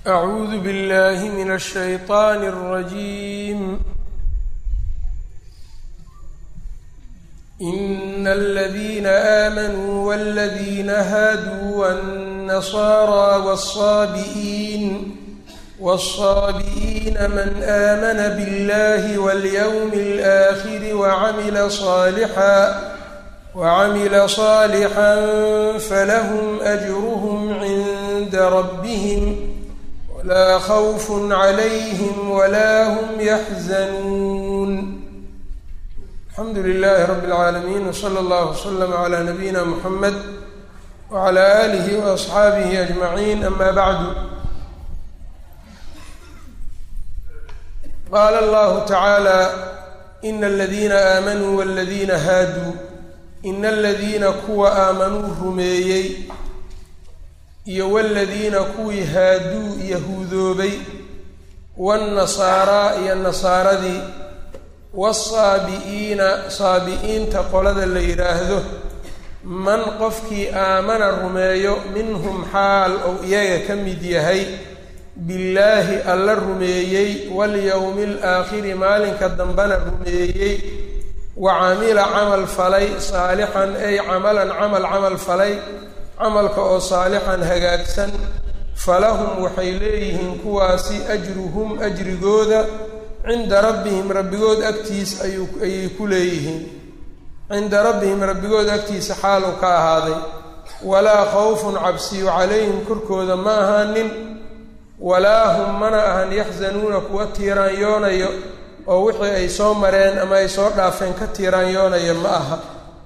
أعوذ بالله من الشيطان الرجيم إن الذين آمنوا والذين هادوا والنصارى والصابئين والصابئين من آمن بالله واليوم الآخر وعمل صالحا وعمل صالحا فلهم أجرهم عند ربهم ولا خوف عليهم ولا هم يحزنون الحمdu للh رب العاalمين وصلى الله وsلم عlى نبيina mحمد وعlى آله وأصxaaبه أجمعين أmا bعd qال الله تعالى إن الذيina آmنوا والذيina haadوu إن الذيina kuwa aamanuu rumeeyey iyo والذيina kuwii haaduu yahuudoobay والنasaarىa iyo nasaaradii waasaabi'iina saabi'iinta qolada la yidhaahdo man qofkii aamana rumeeyo minhum xaal ou iyaga ka mid yahay billaahi alla rumeeyey walyowmi alaakhiri maalinka dambena rumeeyey wa camila camal falay saalixan ay camalan camal camal falay camalka oo saalixan hagaagsan falahum waxay leeyihiin kuwaasi ajruhum ajrigooda cinda rabbihim rabbigood agtiis ayuu ayay ku leeyihiin cinda rabbihim rabbigood agtiisa xaalu ka ahaaday walaa khawfun cabsiyu calayhim korkooda ma ahaanin walaa hum mana ahan yaxzanuuna kuwa tiiraanyoonayo oo wixii ay soo mareen ama ay soo dhaafeen ka tiiraanyoonaya ma aha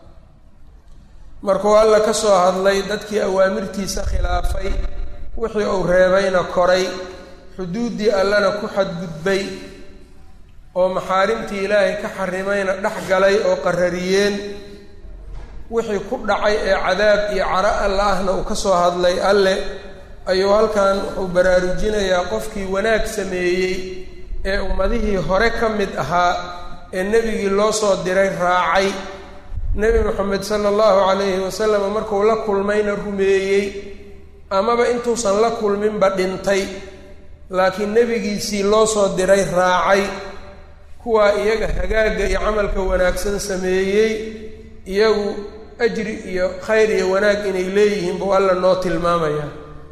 markuu alla ka soo hadlay dadkii awaamirtiisa khilaafay wixii uu reebayna koray xuduuddii allana ku xadgudbay oo maxaarimtii ilaahay ka xarimayna dhex galay oo qarariyeen wixii ku dhacay ee cadaab iyo caro alla ahna uu ka soo hadlay alle ayuu halkan wuxuu baraarujinayaa qofkii wanaag sameeyey ee ummadihii hore ka mid ahaa ee nebigii loo soo diray raacay nebi moxamed sala allahu calayhi wasalam markuu la kulmayna rumeeyey amaba intuusan la kulminba dhintay laakiin nebigiisii loo soo diray raacay kuwaa iyaga hagaagga iyo camalka wanaagsan sameeyey iyagu ajri iyo khayr iyo wanaag inay leeyihiin buu alla noo tilmaamaya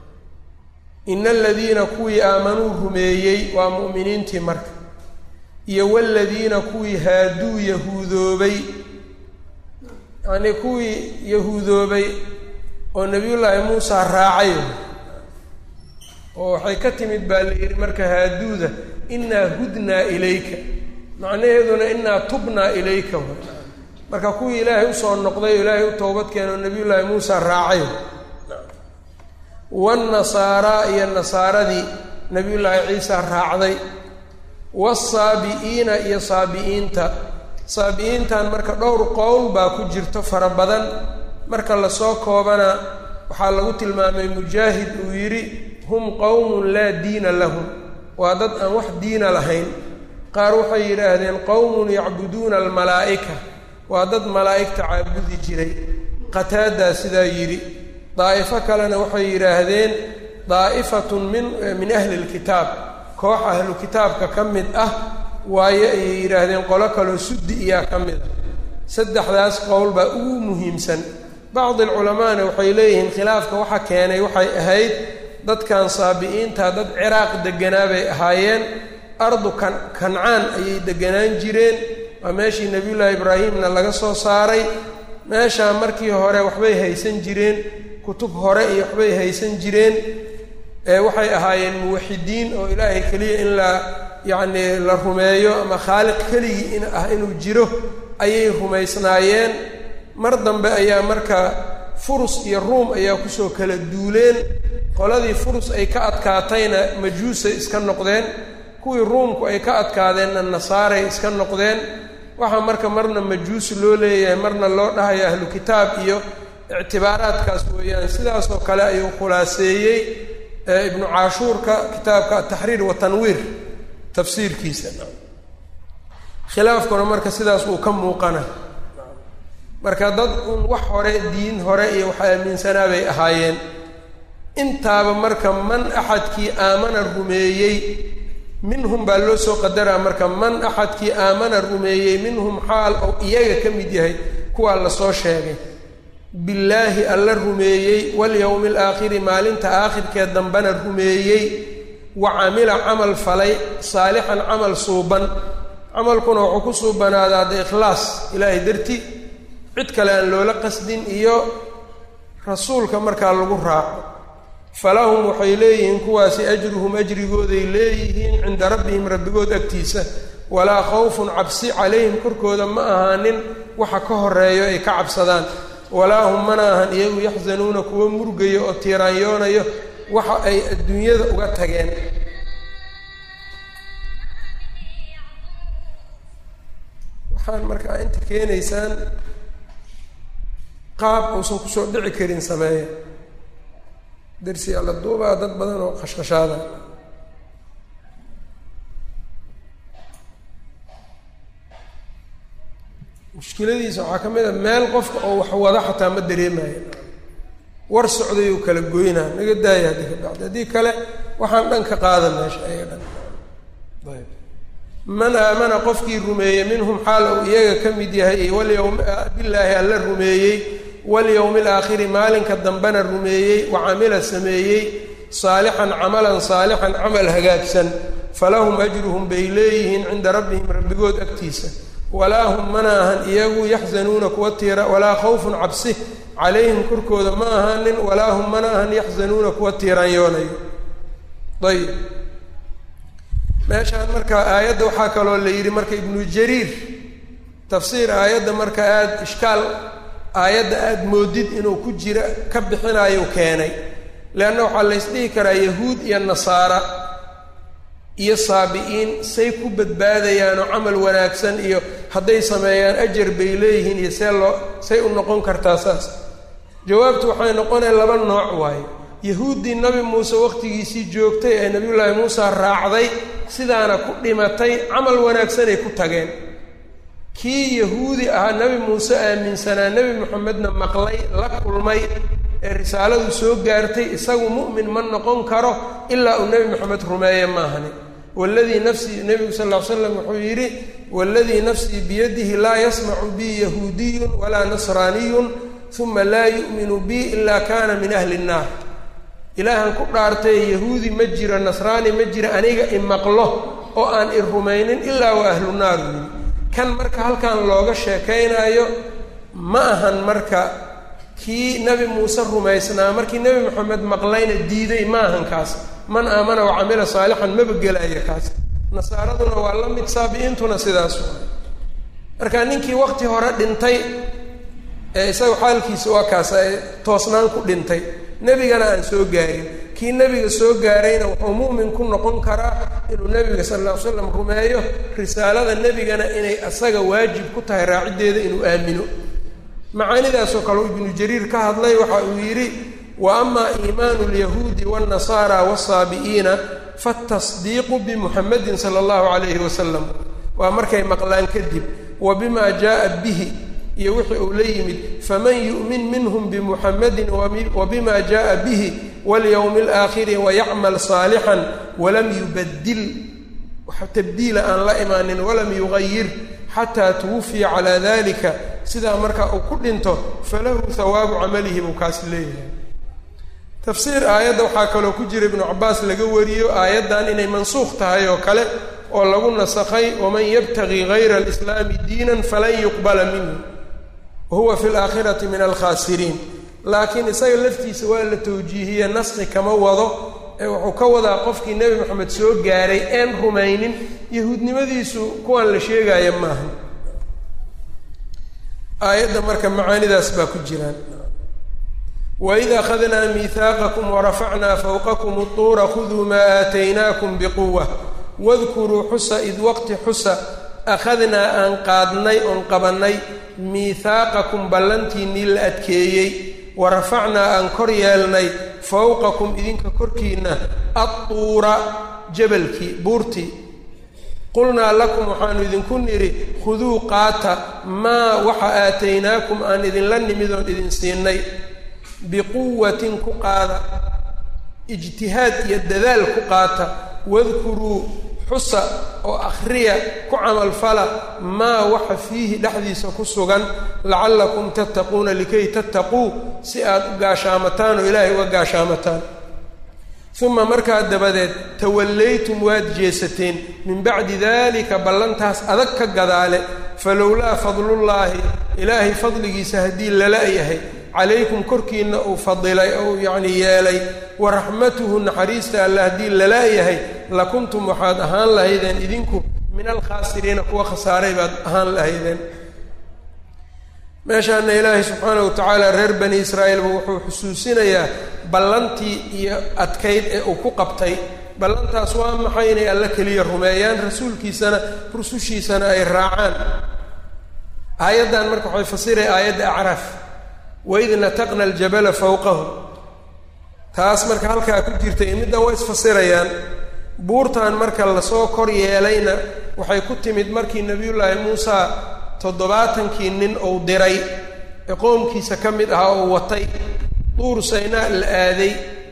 ina aladiina kuwii aamanuu rumeeyey waa mu'miniintii marka iyo waladiina kuwii haaduu yahuudoobay yacnii kuwii yahuudoobay oo nebiyullaahi muusa raacay oo waxay ka timid baa la yidhi marka haaduuda inaa hudnaa ilayka macnaheeduna inaa tubnaa ilayka marka kuwii ilaahay usoo noqday oo ilaahay u toobad keeno nebiyullaahi muusa raacay waannasaaraa iyo nasaaradii nebiyullaahi ciisa raacday waasaabi'iina iyo saabi'iinta saabi'iintan marka dhowr qowl baa ku jirto fara badan marka lasoo koobana waxaa lagu tilmaamay mujaahid uu yidhi hum qowmun laa diina lahum waa dad aan wax diina lahayn qaar waxay yidhaahdeen qowmun yacbuduuna almalaa'ika waa dad malaa'igta caabudi jiray qataadaa sidaa yidhi daa'ifo kalena waxay yidhaahdeen daa'ifatun min min ahli lkitaab koox ahlu kitaabka ka mid ah waayo ayay yidhaahdeen qolo kaloo suddi iyaa ka mid ah saddexdaas qowl baa ugu muhiimsan bacdi alculamaana waxay leeyihiin khilaafka waxa keenay waxay ahayd dadkan saabi'iinta dad ciraaq deganaa bay ahaayeen ardu kan kancaan ayay deganaan jireen waa meeshii nebiyullaahi ibraahimna laga soo saaray meeshaa markii hore waxbay haysan jireen kutub hore iyo waxbay haysan jireen waxay ahaayeen muwaxidiin oo ilaahay keliya in la yacnii la rumeeyo ama khaaliq keligii in ah inuu jiro ayay rumaysnaayeen mar dambe ayaa marka furus iyo ruum ayaa kusoo kala duuleen qoladii furus ay ka adkaatayna majuusay iska noqdeen kuwii ruumku ay ka adkaadeenna nasaaray iska noqdeen waxaa marka marna majuusi loo leeyahay marna loo dhahayo ahlu kitaab iyo ictibaaraadkaas weeyaan sidaasoo kale ayuu khulaaseeyey ibnu caashuurka kitaabka ataxriir watanwiir tafsiirkiisa khilaafkuna marka sidaas uu ka muuqana marka dad un wax hore diin hore iyo wax aaminsanaa bay ahaayeen intaaba marka man axadkii aamana rumeeyey minhum baa loo soo qadaraa marka man axadkii aamana rumeeyey minhum xaal oo iyaga ka mid yahay kuwaa lasoo sheegay billaahi alla rumeeyey walyowmi alaakhiri maalinta aakhirkee dambena rumeeyey wa camila camal falay saalixan camal suuban camalkuna wuxuu ku suubanaadaa de ikhlaas ilaahay darti cid kale aan loola qasdin iyo rasuulka markaa lagu raaco falahum waxay leeyihiin kuwaasi ajruhum ajrigooday leeyihiin cinda rabbihim rabbigood agtiisa walaa khawfun cabsi calayhim korkooda ma ahaanin waxa ka horeeyo ay ka cabsadaan walaa hum mana ahan iyagu yaxzanuuna kuwa murgayo oo tiiraanyoonayo waxa ay adduunyada uga tageen waxaan markaa inta keenaysaan qaab uusan kusoo dhici karin sameeya darsi alla duubaa dad badan oo khashkhashaada mushkiladiisa waxaa ka mid a meel qofka oo wax wada xataa ma dareemayo war socday uu kala goynaa naga daaya haddii ka bacdi haddii kale waxaan dhan ka qaada meesha ayaga dhan ayb man aamana qofkii rumeeyey minhum xaal uu iyaga ka mid yahay walyowm billaahi alla rumeeyey walyowmi alaakhiri maalinka dambena rumeeyey wa camila sameeyey saalixan camalan saalixan camal hagaagsan falahum ajruhum bay leeyihiin cinda rabbihim rabbigood agtiisa walaa hum mana ahan iyagu yaxzanuuna kuwa tiira walaa khawfun cabsi calayhim korkooda ma ahanin walaa hum mana ahan yaxzanuuna kuwa tiiraanyoonayo ayib meeshaan marka aayadda waxaa kaloo la yidhi marka ibnu jariir tafsiir aayadda marka aada ishkaal aayadda aada moodid inuu ku jira ka bixinayo keenay leanna waxaa laysdhihi karaa yahuud iyo nasaara iyo saabi-iin say ku badbaadayaanoo camal wanaagsan iyo hadday sameeyaan ajar bay leeyihiin iyo see loo say u noqon kartaa saas jawaabtu waxay noqonaya laba nooc waaye yahuuddii nabi muuse wakhtigiisii joogtay ee nebiyullaahi muuse raacday sidaana ku dhimatay camal wanaagsanay ku tageen kii yahuudi ahaa nebi muuse aaminsanaa nebi moxamedna maqlay la kulmay ee risaaladu soo gaartay isagu mu'min ma noqon karo ilaa uu nebi moxamed rumeeye maahani waladii nafsii nebigu sal ll ly slam wuxuu yidhi waladii nafsii biyadihi laa yasmacu bii yahuudiyun walaa nasraaniyun uma laa yu'minu bii ilaa kana min ahli nnaar ilaahan ku dhaartay yahuudi ma jiro nasraani ma jiro aniga imaqlo oo aan i rumaynin ilaa waa ahlu naar yidhi kan marka halkan looga sheekaynaayo ma ahan marka kii nebi muuse rumaysnaa markii nebi moxamed maqlayna diiday ma ahan kaas man aamana wa camila saalixan maba gelaayo kaas nasaaraduna waa la mid saabi-intuna sidaas waay marka ninkii wakti hore dhintay ee isaga xaalkiisa waa kaas ee toosnaan ku dhintay nebigana aan soo gaarin kii nebiga soo gaarayna wuxuu mu'min ku noqon karaa inuu nebiga sal alla ly slam rumeeyo risaalada nebigana inay asaga waajib ku tahay raaciddeeda inuu aamino macaanidaasoo kale ibnu jariir ka hadlay waxa uu yidhi wa ama iimaanu lyahuudi wاnnasaara wالsaabi'iina fatasdiiqu bimuxamedin sala allahu calayhi wasalam waa markay maqlaan kadib wa bima jaءa bihi iyo wixii uu la yimid faman yu'min minhum bimuxamedin wa bima jaءa bihi walyowmi اlaakhiri wayacmal saalixan walam yubadil wax tabdiila aan la imaanin walam yugayir xataa twufiya calaa dalika sidaa markaa uu ku dhinto falahu hawaabu camalihi buu kaas leeyahay tafsiir aayadda waxaa kaloo ku jira ibnu cabaas laga wariyo aayaddan inay mansuukh tahay oo kale oo lagu nasakhay waman yabtagi gayra alislaami diinan falan yuqbala minhu wahuwa fi laakhirati min alkhaasiriin laakiin isaga laftiisa waa la tawjiihiye naski kama wado ee wuxuu ka wadaa qofkii nebi moxamed soo gaaray een rumaynin yahuudnimadiisu kuwaan la sheegaya maaha aayadda marka macaanidaas baa ku jiraan waid akhadnaa miihaaqakum warafacnaa fawqakum utuura khuduu maa aataynaakum biquwa wadkuruu xusa id waqti xusa akhadnaa aan qaadnay oon qabannay miihaaqakum ballantiinnii la adkeeyey warafacnaa aan kor yeelnay fawqakum idinka korkiinna adtuura jabalkii buurtii qulnaa lakum waxaanu idinku nidhi khuduu qaata maa waxa aataynaakum aan idinla nimid oon idin siinay biquwatin ku qaada ijtihaad iyo dadaal ku qaata wadkuruu xusa oo akhriya ku camalfala maa waxa fiihi dhexdiisa ku sugan lacallakum tattaquuna likay tattaquu si aad u gaashaamataan oo ilaahay uga gaashaamataan uma markaa dabadeed tawallaytum waad jeesateen min bacdi dalika ballantaas adag ka gadaale falowlaa fadlullaahi ilaahay fadligiisa haddii lala yahay calaykum korkiinna uu fadilay ou yacni yeelay wa raxmatuhu naxariista alla haddii lala yahay lakuntum waxaad ahaan lahaydeen idinku min alkhaasiriina kuwa khasaaray baad ahaan lahaydeen meeshaana ilaahay subxaana wa tacaala reer bani israa'iilba wuxuu xusuusinayaa ballantii iyo adkayd ee uu ku qabtay ballantaas waa maxay inay alla keliya rumeeyaan rasuulkiisana rusushiisana ay raacaan aayaddan marka waxay fasiraya aayadda acraaf waid nataqna aljabala fawqahu taas marka halkaa ku jirta iyo middan waa isfasirayaan buurtan marka lasoo kor yeelayna waxay ku timid markii nebiyullaahi muusa toddobaatankii nin uu diray ee qoomkiisa ka mid ahaa oo watay duur saynaa la aaday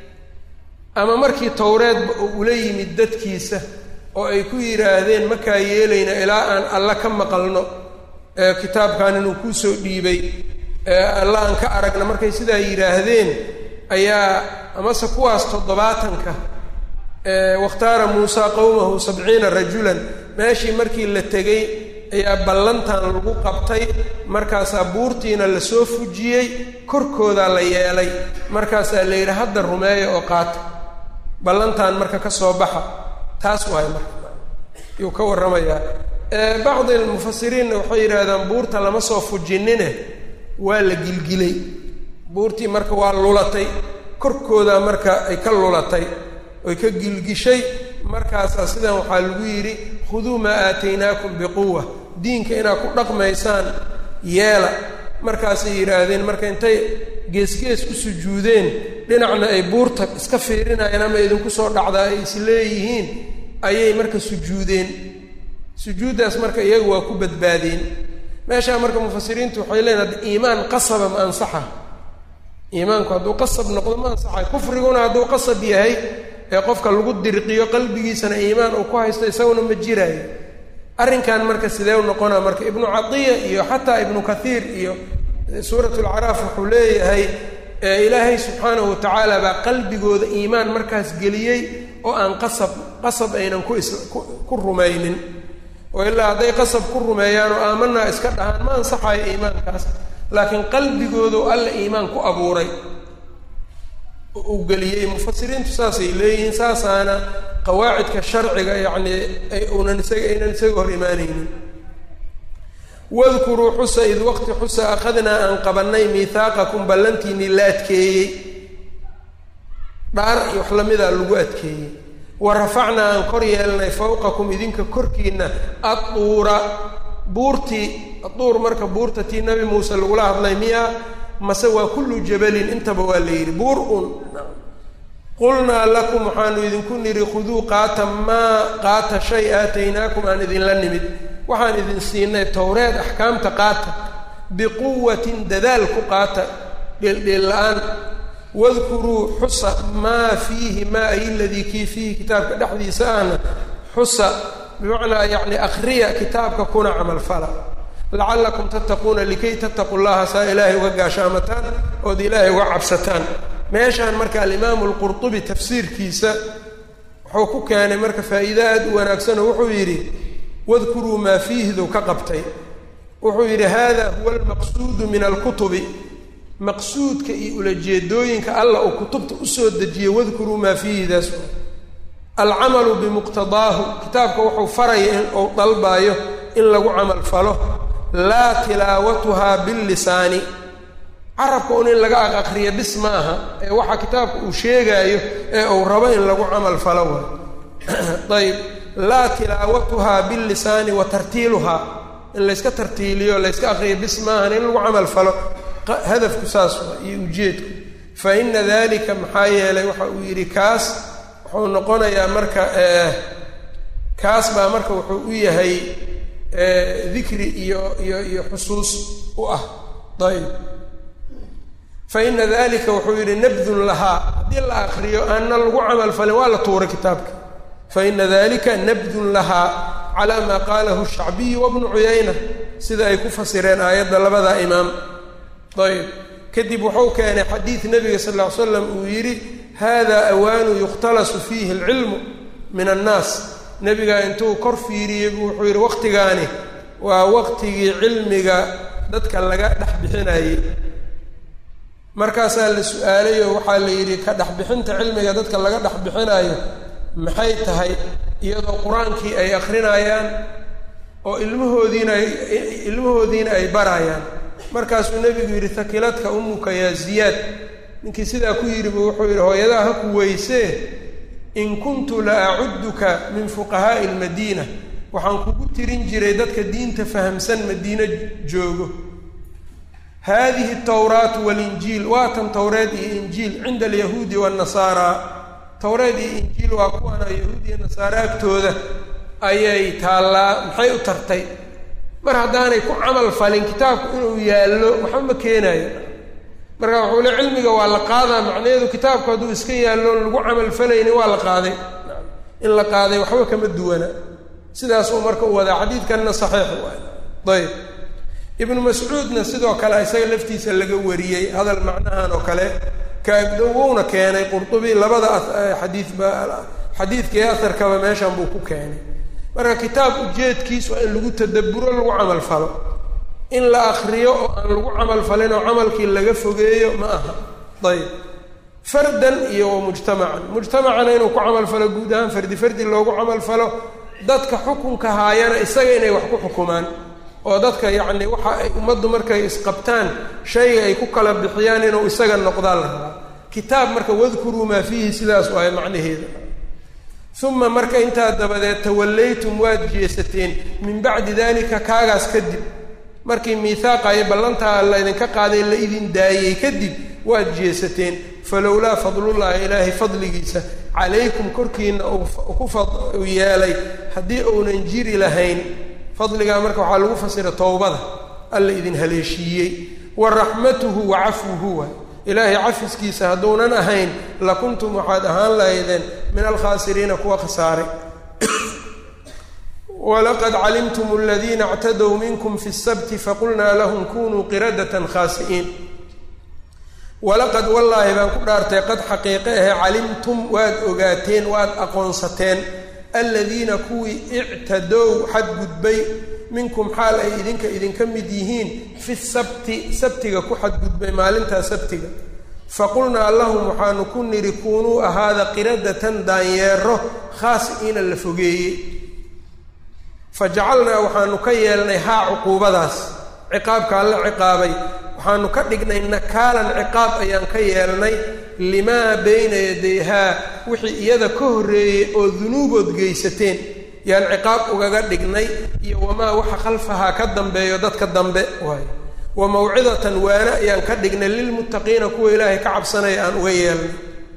ama markii towreedba uu ula yimid dadkiisa oo ay ku yidhaahdeen makaa yeelayna ilaa aan alla ka maqalno ee kitaabkan inuu kuu soo dhiibay alla aan ka aragna markay sidaa yidhaahdeen ayaa amase kuwaas toddobaatanka wakhtaara muusaa qowmahu sabciina rajulan meeshii markii la tegey ayaa ballantan lagu qabtay markaasaa buurtiina lasoo fujiyey korkoodaa la yeelay markaasaa la yidhi hadda rumeeya oo qaata ballantan marka ka soo baxa taas waay marka yuu ka warramayaa bacdi almufasiriinna waxay yidhaahdaan buurta lama soo fujinine waa la gilgilay buurtii marka waa lulatay korkoodaa marka ay ka lulatay oy ka gilgishay markaasaa sidan waxaa lagu yidhi khuduu maa aataynaakum biquwa diinka inaad ku dhaqmaysaan yeela markaasay yidhaahdeen marka intay geesgees u sujuudeen dhinacna ay buurta iska fiirinayeen ama idinku soo dhacdaa ay is leeyihiin ayay marka sujuudeen sujuuddaas marka iyaga waa ku badbaadeen meeshaa marka mufasiriintu waxay leeyiin hadda iimaan qasaba ma ansaxa iimaanku hadduu qasab noqdo ma ansaxayo kufriguna hadduu qasab yahay ee qofka lagu dirqiyo qalbigiisana iimaan uu ku haysto isaguna ma jiraayo arrinkan marka sidee u noqonaa marka ibnu cadiya iyo xataa ibnu kathiir iyo suurat lcaraaf wuxuu leeyahay ilaahay subxaanahu watacaala baa qalbigooda iimaan markaas geliyey oo aan qasab qasab aynan ku is ku rumaynin oo ilaa hadday qasab ku rumeeyaan oo aamanaa iska dhahaan ma ansaxayo iimaankaas laakiin qalbigoodu alla iimaan ku abuuray uu geliyey mufasiriintu saasay leeyihiin saasaana qawaacidka sharciga yacnii unan isaga aynan isaga hor imaanaynin wadkuruu xusa id waqti xusa akhadnaa aan qabannay miihaaqakum ballantiinii la adkeeyey dhaar iyo wax lamidaa lagu adkeeyey wa rafacnaa aan kor yeelnay fawqakum idinka korkiina adduura buurtii adduur marka buurta tii nabi muuse lagula hadlay miyaa mase waa kullu jabalin intaba waa la yidhi buur un qulnaa lakum waxaanu idinku nidhi khuduu qaata maa qaata shay aataynaakum aan idinla nimid waxaan idin siinay towreed axkaamta qaata biquwatin dadaal ku qaata dheeldheel la-aan wadkuruu xusa maa fiihi maa ay ladii kii fiihi kitaabka dhexdiisa ahna xusa bimacnaa yacni akhriya kitaabka kuna camalfala lacallakum tattaquuna likay tattaqu llaha saa ilaahay uga gaashaamataan ood ilaahay uga cabsataan meeshaan marka alimaamu alqurtubi tafsiirkiisa wuxuu ku keenay marka faa'iide aad u wanaagsanoo wuxuu yidhi wadkuruu maa fiihdu ka qabtay wuxuu yidhi hada huwa almaqsuudu min alkutubi maqsuudka iyo ulajeedooyinka alla uu kutubta usoo dejiyey wadkuruu maa fiihidaas alcamalu bimuqtadaahu kitaabka wuxuu faraya in uu dalbaayo in lagu camal falo laa tilaawatuhaa billisaani carabka un in laga aqaqriya bis ma aha ee waxa kitaabka uu sheegaayo ee uu rabo in lagu camal falo waay ayb laa tilaawatuhaa billisaani wa tartiiluhaa in layska tartiiliyo layska aqriyo bis maahan in lagu camal falo hadafku saas waa iyo ujeedku fa ina dalika maxaa yeelay waxa uu yidhi kaas wuxuu noqonayaa marka kaas baa marka wuxuu u yahay dikri iyo iyo iyo xusuus u ah ayb fa ina dalika wuxuu yidhi nabdun lahaa haddii la akriyo aanna lagu camal falin waa la tuuray kitaabka fa ina dalika nabdun lahaa calaa maa qaalahu shacbiyu wabnu cuyayna sida ay ku fasireen aayadda labada imaam ayb kadib wuxuu keenay xadiid nebiga sal ll ly slam uu yidhi hada awaanu yukhtalasu fiihi alcilmu min annaas nebigaa intuu kor fiiriyey buu wuxuu yidhi waqtigaani waa waqtigii cilmiga dadka laga dhex bixinayey markaasaa la su-aalay oo waxaa la yidhi ka dhexbixinta cilmiga dadka laga dhex bixinayo maxay tahay iyadoo qur-aankii ay akrinayaan oo ilmahoodiina ay ilmahoodiina ay barayaan markaasuu nebigu yidhi hakiladka umuka yaa ziyaad ninkii sidaa ku yidhibu wuxuu yidhi hooyadaha ha ku weysee in kuntu la acudduka min fuqahaa'i almadiina waxaan kugu tirin jiray dadka diinta fahamsan madiino joogo haadihi tawraatu walinjiil waa tan towreed iyo injiil cinda alyahuudi waannasaara towreed iyo injiil waa kuwana yahuud iyo nasaare agtooda ayay taallaa maxay u tartay mar haddaanay ku camal falin kitaabku inuu yaallo waxba ma keenayo marka wuxuu le cilmiga waa la qaadaa macnaheedu kitaabku hadduu iska yaallo lagu camal falayni waa la qaaday in la qaaday waxba kama duwana sidaasuu marka u wadaa xadiidkanna saxiix waay ayb ibnu mascuudna sidoo kale isaga laftiisa laga wariyey hadal macnahan oo kale kaagdowowna keenay qurtubi labada xadiidba xadiidka iyo aharkaba meeshan buu ku keenay marka kitaab ujeedkiis waa in lagu tadabburo lagu camal falo in la akriyo oo aan lagu camal falin oo camalkii laga fogeeyo ma aha ayb fardan iyo wa mujtamacan mujtamacana inuu ku camal falo guud ahaan fardi fardi loogu camal falo dadka xukunka haayana isaga inay wax ku xukumaan oo dadka yacni waxa ay ummaddu markay isqabtaan shayga ay ku kala bixiyaan inuu isaga noqdaa la rabaa kitaab marka wadkuruu maa fiihi sidaas waayo macnaheeda uma marka intaa dabadeed tawallaytum waad jeesateen min bacdi dalika kaagaas kadib markii miihaaqa iyo ballantaa laydinka qaaday la idin daayey kadib waad jeesateen falowlaa fadlullaahi ilaahay fadligiisa calaykum korkiina ku yeelay haddii uunan jiri lahayn fadligaa marka waxaa lagu fasira towbada alla idin haleeshiiyey wa raxmatuhu wa cafwuhu waay ilaahay cafiskiisa hadduunan ahayn lakuntum waxaad ahaan lahaydeen min alkhaasiriina kuwa khasaaray walaqad calimtum aladiina اctadow minkum fi الsabti faqulnaa lahum kunuu qiradatan khaasi'iin walaqad wallaahi baan ku dhaartay qad xaqiiqe ahe calimtum waad ogaateen waad aqoonsateen aladiina kuwii ictadow xadgudbay minkum xaal ay idinka idinka mid yihiin fi sabti sabtiga ku xadgudbay maalintaa sabtiga faqulnaa lahum waxaanu ku nidhi kuunuu ahaada qiradatan daanyeero khaasi'iina la fogeeyey fa jacalnaa waxaanu ka yeelnay haa cuquubadaas ciqaabka alla ciqaabay waxaanu ka dhignay nakaalan ciqaab ayaan ka yeelnay limaa bayna yadayhaa wixii iyada ka horreeyey oo dunuubood geysateen yaan ciqaab ugaga dhignay iyo wamaa waxa khalfahaa ka dambeeyo dadka dambe waayo wa mawcidatan waana ayaan ka dhignay lilmuttaqiina kuwa ilaahay ka cabsanaya aan uga yeelnay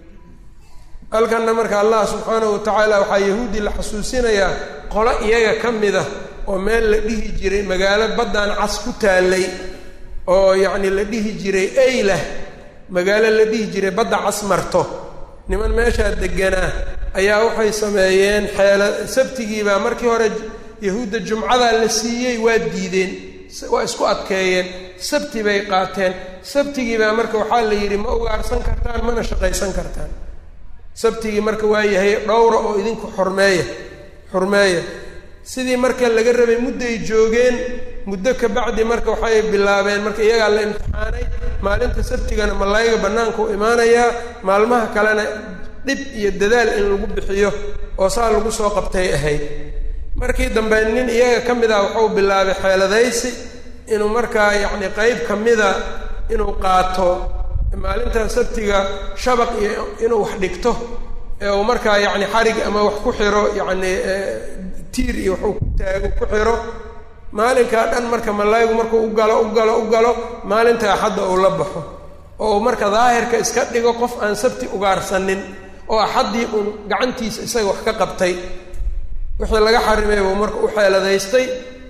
halkanna marka allah subxaanahu wa tacaala waxaa yahuudi la xasuusinayaa qolo iyaga ka mid ah oo meel la dhihi jiray magaalo baddaan cas ku taallay oo yacni la dhihi jiray eylah magaalo la dhihi jiray badda cas marto niman meeshaa deganaa ayaa waxay sameeyeen xeela sabtigiibaa markii hore yahuudda jumcadaa la siiyey waa diideen waa isku adkeeyeen sabti bay qaateen sabtigiibaa marka waxaa la yidhi ma ugaarsan kartaan mana shaqaysan kartaan sabtigii marka waa yahay dhowra oo idinku xormeeya xurmeeya sidii marka laga rabay mudday joogeen muddo ka bacdi marka waxay bilaabeen marka iyagaa la imtixaanay maalinta sabtigana malaayiga bannaanka u imaanayaa maalmaha kalena dhib iyo dadaal in lagu bixiyo oo saa lagu soo qabtay ahayd markii dambe nin iyaga ka mid ah wuxuu bilaabay xeeladaysi inuu markaa yacni qeyb ka mida inuu qaato maalinta sabtiga shabaq iyo inuu wax dhigto ee uu markaa yacni xarig ama wax ku xiro yacni tiir iyo waxuu ku taago ku xiro maalinkaa dhan marka malaayigu markuu u galo u galo u galo maalinta axadda uu la baxo oo uu marka daahirka iska dhigo qof aan sabti ugaarsanin oo axaddii uun gacantiisa isaga wax ka qabtay wixii laga xarimay buu marka u xeeladaystay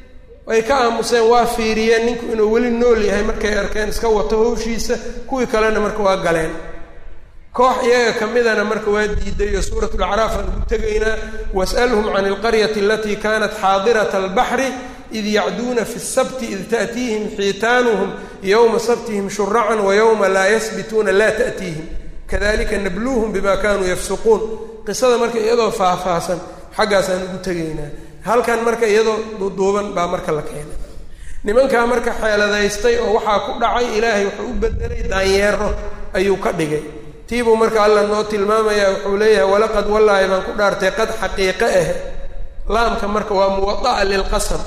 ay ka aamuseen waa fiiriyeen ninku inuu weli nool yahay markay arkeen iska wato hawshiisa kuwii kalena marka waa galeen koox iyaga ka midana marka waa diiday oo suurat lacraaf aan ugu tegaynaa was'alhum can alqaryati alatii kanat xaadirata albaxri id yacduuna fi sabti id ta'tiihim xiitaanuhum yowma sabtihim shuracan wa yowma laa yasbituuna laa ta'tiihim kadalika nabluuhum bima kanuu yafsuquun qisada marka iyadoo faahfaahsan xaggaasaan ugu tegaynaa halkan marka iyadoo duuduuban baa marka la keenay nimankaa marka xeeladaystay oo waxaa ku dhacay ilaahay wuxuu u bedelay daanyeero ayuu ka dhigay tiibuu marka alla noo tilmaamaya wuxuu leeyahay walaqad wallaahi baan ku dhaartay qad xaqiiqe ah laamka marka waa muwada'a lilqasam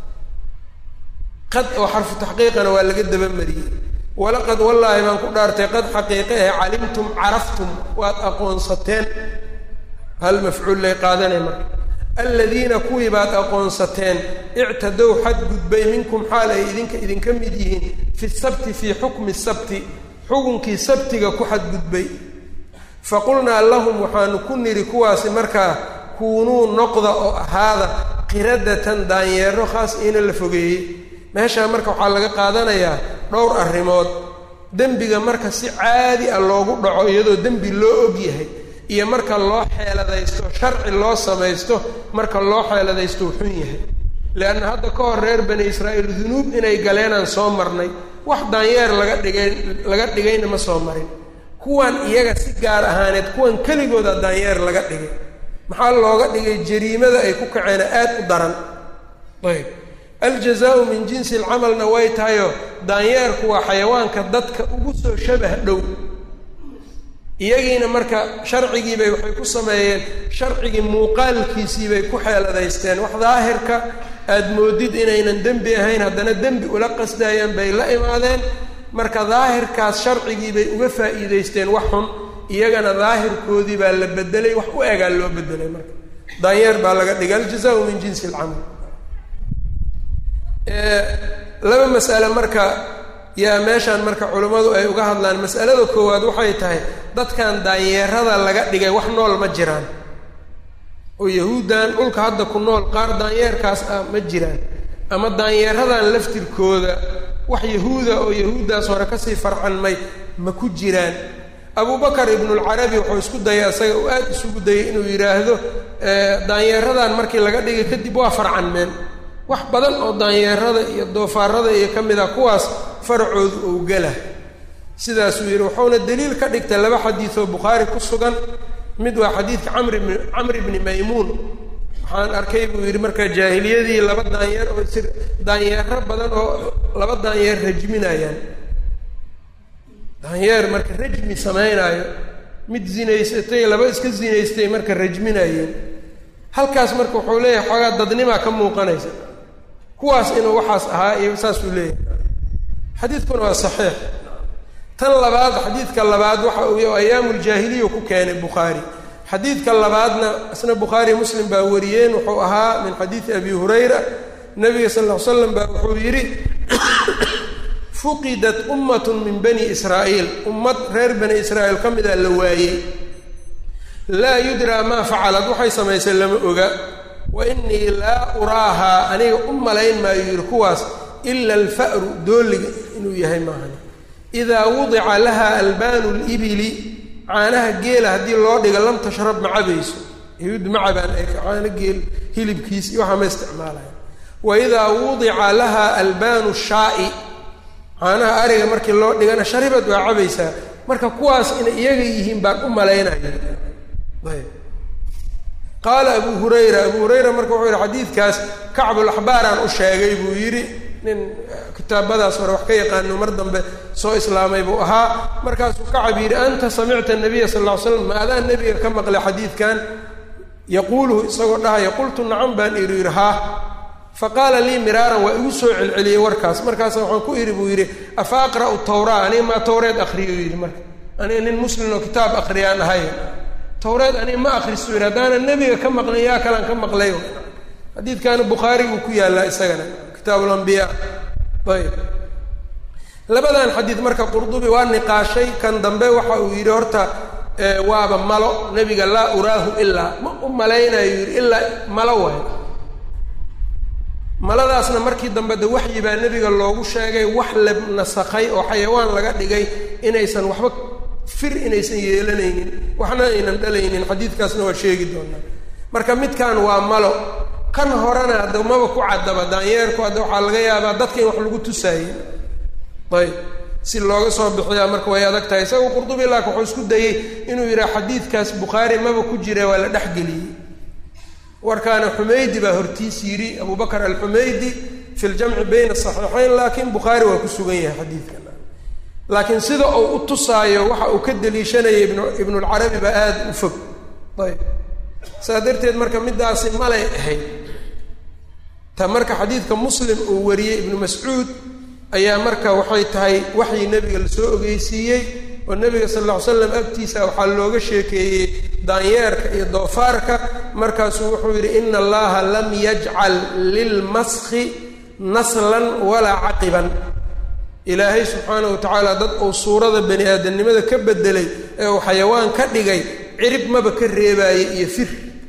qad oo xarfu taxqiiqana waa laga dabamariyey walaqad wallaahi baan ku dhaartay qad xaqiiqe ah calimtum caraftum waad aqoonsateen hal mafcuul lay qaadanay marka aladiina kuwii baad aqoonsateen ictadow xadgudbay minkum xaal ay idinka idinka mid yihiin fi sabti fii xukmi sabti xukunkii sabtiga ku xadgudbay faqulnaa lahum waxaanu ku nidhi kuwaasi markaa kuunuu noqda oo ahaada qiradatan daanyeero khaas iina la fogeeyey meeshaa marka waxaa laga qaadanayaa dhowr arrimood dembiga marka si caadi ah loogu dhaco iyadoo dembi loo og yahay iyo marka loo xeeladaysto sharci loo samaysto marka loo xeeladaysto uu xun yahay leanna hadda ka hor reer bani israa'iil dunuub inay galeenaan soo marnay wax daanyeer laga dhigay laga dhigayna ma soo marin kuwan iyaga si gaar ahaaneed kuwan keligooda daanyeer laga dhigay maxaa looga dhigay jariimada ay ku kaceena aad u daran ayb aljazaau min jinsi alcamalna way tahayoo daanyeerku waa xayawaanka dadka ugu soo shabah dhow iyagiina marka sharcigiibay waxay ku sameeyeen sharcigii muuqaalkiisiibay ku xeeladaysteen wax daahirka aada moodid inaynan dembi ahayn haddana dembi ula qasdaayaan bay la imaadeen marka daahirkaas sharcigii bay uga faa'iidaysteen wax xun iyagana daahirkoodii baa la bedelay wax u egaa loo bedelay marka daanyeer baa laga dhigay aljazaau min jinsi alcamal laba mas'ale marka yaa meeshaan marka culummadu ay uga hadlaan mas'alada koowaad waxay tahay dadkan daanyeerada laga dhigay wax nool ma jiraan oo yahuuddan dhulka hadda ku nool qaar daanyeerkaas ah ma jiraan ama daanyeeradan laftirkooda wax yahuuda oo yahuuddaas hore kasii farcanmay ma ku jiraan abubakar ibnulcarabi wuxuu isku dayay isaga uu aada isugu dayay inuu yidhaahdo daanyeeradan markii laga dhigay kadib waa farcanmeen wax badan oo daanyeerada iyo doofaarada iyo ka mid a kuwaas faracoodu ou gala sidaasuu yidhi wuxuuna daliil ka dhigtay laba xadiidoo bukhaari ku sugan mid waa xadiidka camr bni camr bni maymuun waxaan arkay buu yidhi marka jaahiliyadii laba daanyeer oo sir daanyeero badan oo laba daanyeer rajminayaan daanyeer marka rajmi samaynaayo mid zinaysatay laba iska zinaystay marka rajminayeen halkaas marka wuxuu leeyahay xoogaa dadnimaa ka muuqanaysa kuwaas inuu waxaas ahaa iyo saasuu leeyahay xadiidkuna waa saxiix tan labaad xadiidka labaad waxa uu ayaamu ljaahiliya ku keenay bukhaari xadiidka labaadna isna bukhaari muslim baa wariyeen wuxuu ahaa min xadiidi abi hurayra nabiga sal ll ly slam baa wuxuu yidhi fuqidat ummatun min bani israa'iil ummad reer bani israa'iil ka mida la waayey laa yudraa maa facalad waxay samaysay lama oga wa innii laa uraahaa aniga u malayn maayo yidhi kuwaas ila alfa'ru dooliga inuu yahay maahani idaa wudica laha albaanu libili caanaha geela haddii loo dhiga lam tashrab ma cabayso yahuud ma cabaan ay caano geel hilibkiis iyo waxaa ma isticmaalaya wa idaa wudica laha albaanu shaa'i caanaha ariga markii loo dhigana sharibad waa cabaysaa marka kuwaas inay iyaga yihiin baan u malaynaya ayb qaala abu hurayra abu hurayra marka wuxuu yihi xadiidkaas kacbulaxbaaraan u sheegay buu yidhi nin kitaabadaas hore wax ka yaqaano mar dambe soo islaamay buu ahaa markaasuu kacab yidhi anta samicta nabiya sal ll ly slam ma adaan nebiga ka maqlay xadiidkan yaquuluhu isagoo dhahaya qultu nacam baan idhi yidhi haa faqaala lii miraaran waa igu soo celceliyey warkaas markaasa waxaan ku idhi buu yidhi afa aqra'u tawraa aniga maa tawreed akriyo yidhi marka aniga nin muslim oo kitaab akriyaan ahay tawreed aniga ma akristo yidhi haddaanan nebiga ka maqlin yaa kalaan ka maqlay xadiidkaana bukhaariguu ku yaallaa isagana kitaabulambiyaa ayb labadan xadiid marka qurdubi waa niqaashay kan dambe waxa uu yidhi horta waaba malo nebiga laa uraahu ilaa ma u malaynayo yidhi ilaa malo waay maladaasna markii dambe de waxyi baa nebiga loogu sheegay wax la nasakhay oo xayawaan laga dhigay inaysan waxba fir inaysan yeelanaynin waxna aynan dhalaynin xadiidkaasna waa sheegi doonaa marka midkan waa malo kan horena hadda maba ku caddaba daanyeerku hadda waxaa laga yaabaa dadka in wax lagu tusaayey ayb si looga soo bixiyaa marka way adag tahay isagoo qurdubi laak wuxuu isku dayey inuu yidhaha xadiidkaas bukhaari maba ku jira waa la dhexgeliyey warkaana xumaydi baa hortiis yidhi abu bakr alxumaydi fi ljamci bayna saxiixayn laakiin bukhaari waa ku sugan yahay xadiidkan laakiin sida uu u tusaayo waxa uu ka deliishanaya ibn ibnulcarabi baa aada u fog ayb saa darteed marka middaasi malay ahayd ta marka xadiidka muslim uu wariyey ibnu mascuud ayaa marka waxay tahay waxii nebiga lasoo ogeysiiyey oo nebiga sal alla ly slam agtiisa waxaa looga sheekeeyey daanyeerka iyo doofaarka markaasuu wuxuu yidhi ina allaha lam yajcal lilmaskhi naslan walaa caqiban ilaahay subxaana wa tacaala dad uu suurada bani aadamnimada ka bedelay ee uu xayawaan ka dhigay cirib maba ka reebaayey iyo fir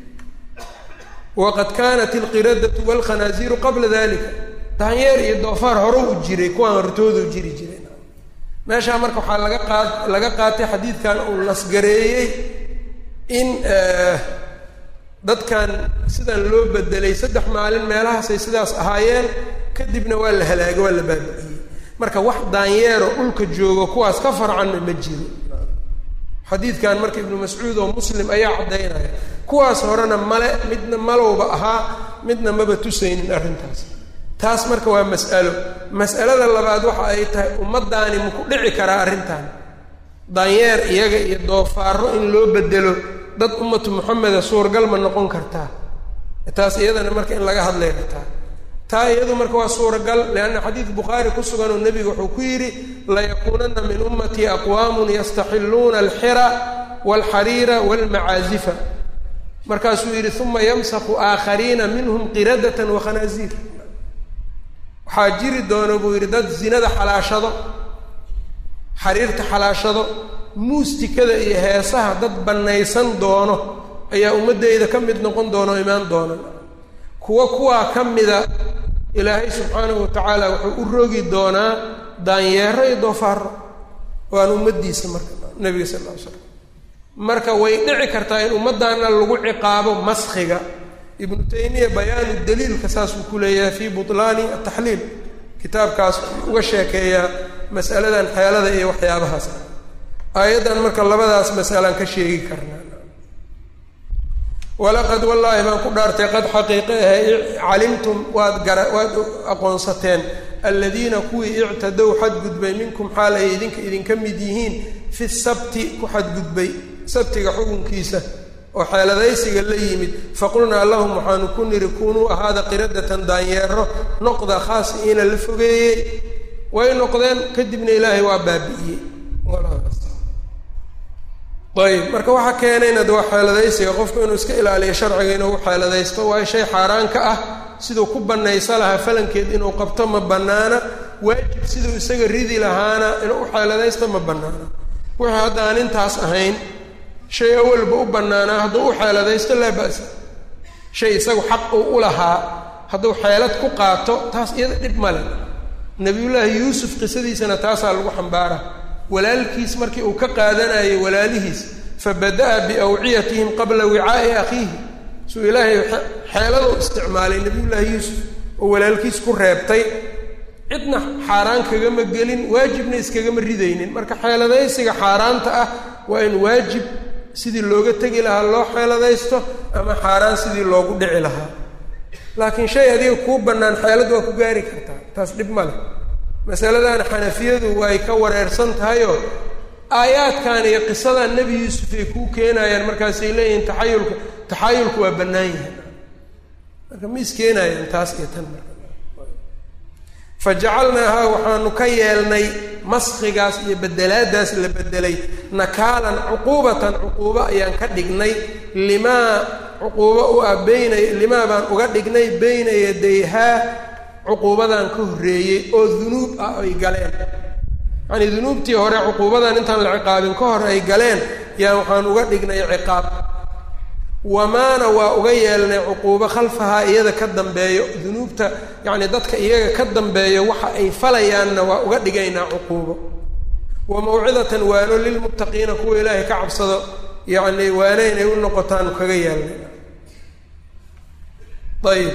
waqad kaanat alqiradatu walkhanaaziiru qabla dalika daanyeer iyo doofaar hore u jiray kuwaan hortoodu jiri jiray meeshaa marka waxaa laga qaad laga qaatay xadiidkan uu nasgareeyey in dadkan sidan loo bedelay saddex maalin meelahaasay sidaas ahaayeen kadibna waa la halaagay waa la baabi'iyey marka wax daanyeero dhulka joogo kuwaas ka farcanna ma jiro xadiidkan marka ibnu mascuud oo muslim ayaa caddaynaya kuwaas horena male midna malowba ahaa midna maba tusaynin arrintaas taas marka waa mas'alo mas'alada labaad waxa ay tahay ummaddaani maku dhici karaa arrintan daanyeer iyaga iyo doofaaro in loo bedelo dad ummatu moxameda suurgal ma noqon kartaa taas iyadana marka in laga hadlay kartaa taa iyadu marka waa suuragal leanna xadiid bukhaari ku sugan oo nebigu wuxuu ku yidhi layakuunana min ummatii aqwaamun yastaxilluuna alxira walxariira walmacaazifa markaasuu yidhi uma yamsaku aakhariina minhum qiradatan wakhanaaziir waxaa jiri doona buu yidhi dad zinada xalaashado xariirta xalaashado muustikada iyo heesaha dad bannaysan doono ayaa ummaddeyda ka mid noqon doona oo imaan doona kuwa kuwaa ka mida ilaahay subxaanahu wa tacaala wuxuu u rogi doonaa daanyeero iyo doofaaro waan ummaddiisa marka nebiga sal lla ly slam marka way dhici kartaa in ummaddaana lagu ciqaabo maskhiga ibnu taymiya bayaanu daliilka saasuu ku leeyahay fii butlaani ataxliil kitaabkaas uga sheekeeyaa mas'aladan xeelada iyo waxyaabahaas aayaddan marka labadaas masalaan ka sheegi karnaa walaqad wallaahi baan ku dhaartay qad xaqiiqe ahe calimtum waad gara waad aqoonsateen aladiina kuwii ictadow xadgudbay minkum xaal ay idinka idinka mid yihiin fi sabti ku xadgudbay sabtiga xukunkiisa oo xeeladaysiga la yimid faqulnaa lahum waxaanu ku nidhi kunuu ahaada qiradatan daanyeero noqda khaasiina la fogeeyey way noqdeen kadibna ilaahay waa baabi'iyey ayb marka waxaa keenayna de waa xeeladaysiga qofku inuu iska ilaaliyo sharciga inuu xeeladaysto waayo shay xaaraan ka ah siduu ku bannaysa lahaa falankeed inuu qabto ma bannaana waajib siduu isaga ridi lahaana inuu u xeeladaysto ma bannaana wixii hadda aan intaas ahayn shay awalba u bannaanaa hadduu u xeeladaysto laa ba'sa shay isagu xaq uu u lahaa hadduu xeelad ku qaato taas iyada dhib male nebiyullaahi yuusuf qisadiisana taasaa lagu xambaara walaalkiis markii uu ka qaadanayay walaalihiis fabada'a biawciyatihim qabla wicaa'i akhiihi suu ilaahay xeelada u isticmaalay nebiyullaahi yuusuf oo walaalkiis ku reebtay cidna xaaraan kagama gelin waajibna iskagama ridaynin marka xeeladaysiga xaaraanta ah waa in waajib sidii looga tegi lahaa loo xeeladaysto ama xaaraan sidii loogu dhici lahaa laakiin shay adiga kuu bannaan xeelad waa ku gaari kartaa taas dhib ma leh masaladan xanafiyadu way ka wareersan tahayoo aayaadkan iyo qisadan nebi yuusuf ay kuu keenayaan markaasay leeyihiin taxayulku taxayulku waa bannaan yahay marka ma iskeenayaan taas iyo tan marka fa jacalnaahaa waxaanu ka yeelnay maskhigaas iyo bedelaadaas la bedelay nakaalan cuquubatan cuquubo ayaan ka dhignay limaa cuquubo u ah beyna limaa baan uga dhignay beyna yadayhaa cuquubadan ka horreeyey oo dunuub ah ay galeen yacanii dunuubtii hore cuquubadan intaan la ciqaabin ka hor ay galeen yaan waxaan uga dhignay ciqaab wamaana waa uga yeelnay cuquubo khalfahaa iyada ka dambeeyo dunuubta yacni dadka iyaga ka dambeeyo waxa ay falayaanna waa uga dhigaynaa cuquubo wa mawcidatan waano lilmuttaqiina kuwa ilaahay ka cabsado yacni waano inay u noqotaan kaga yeelnay ayb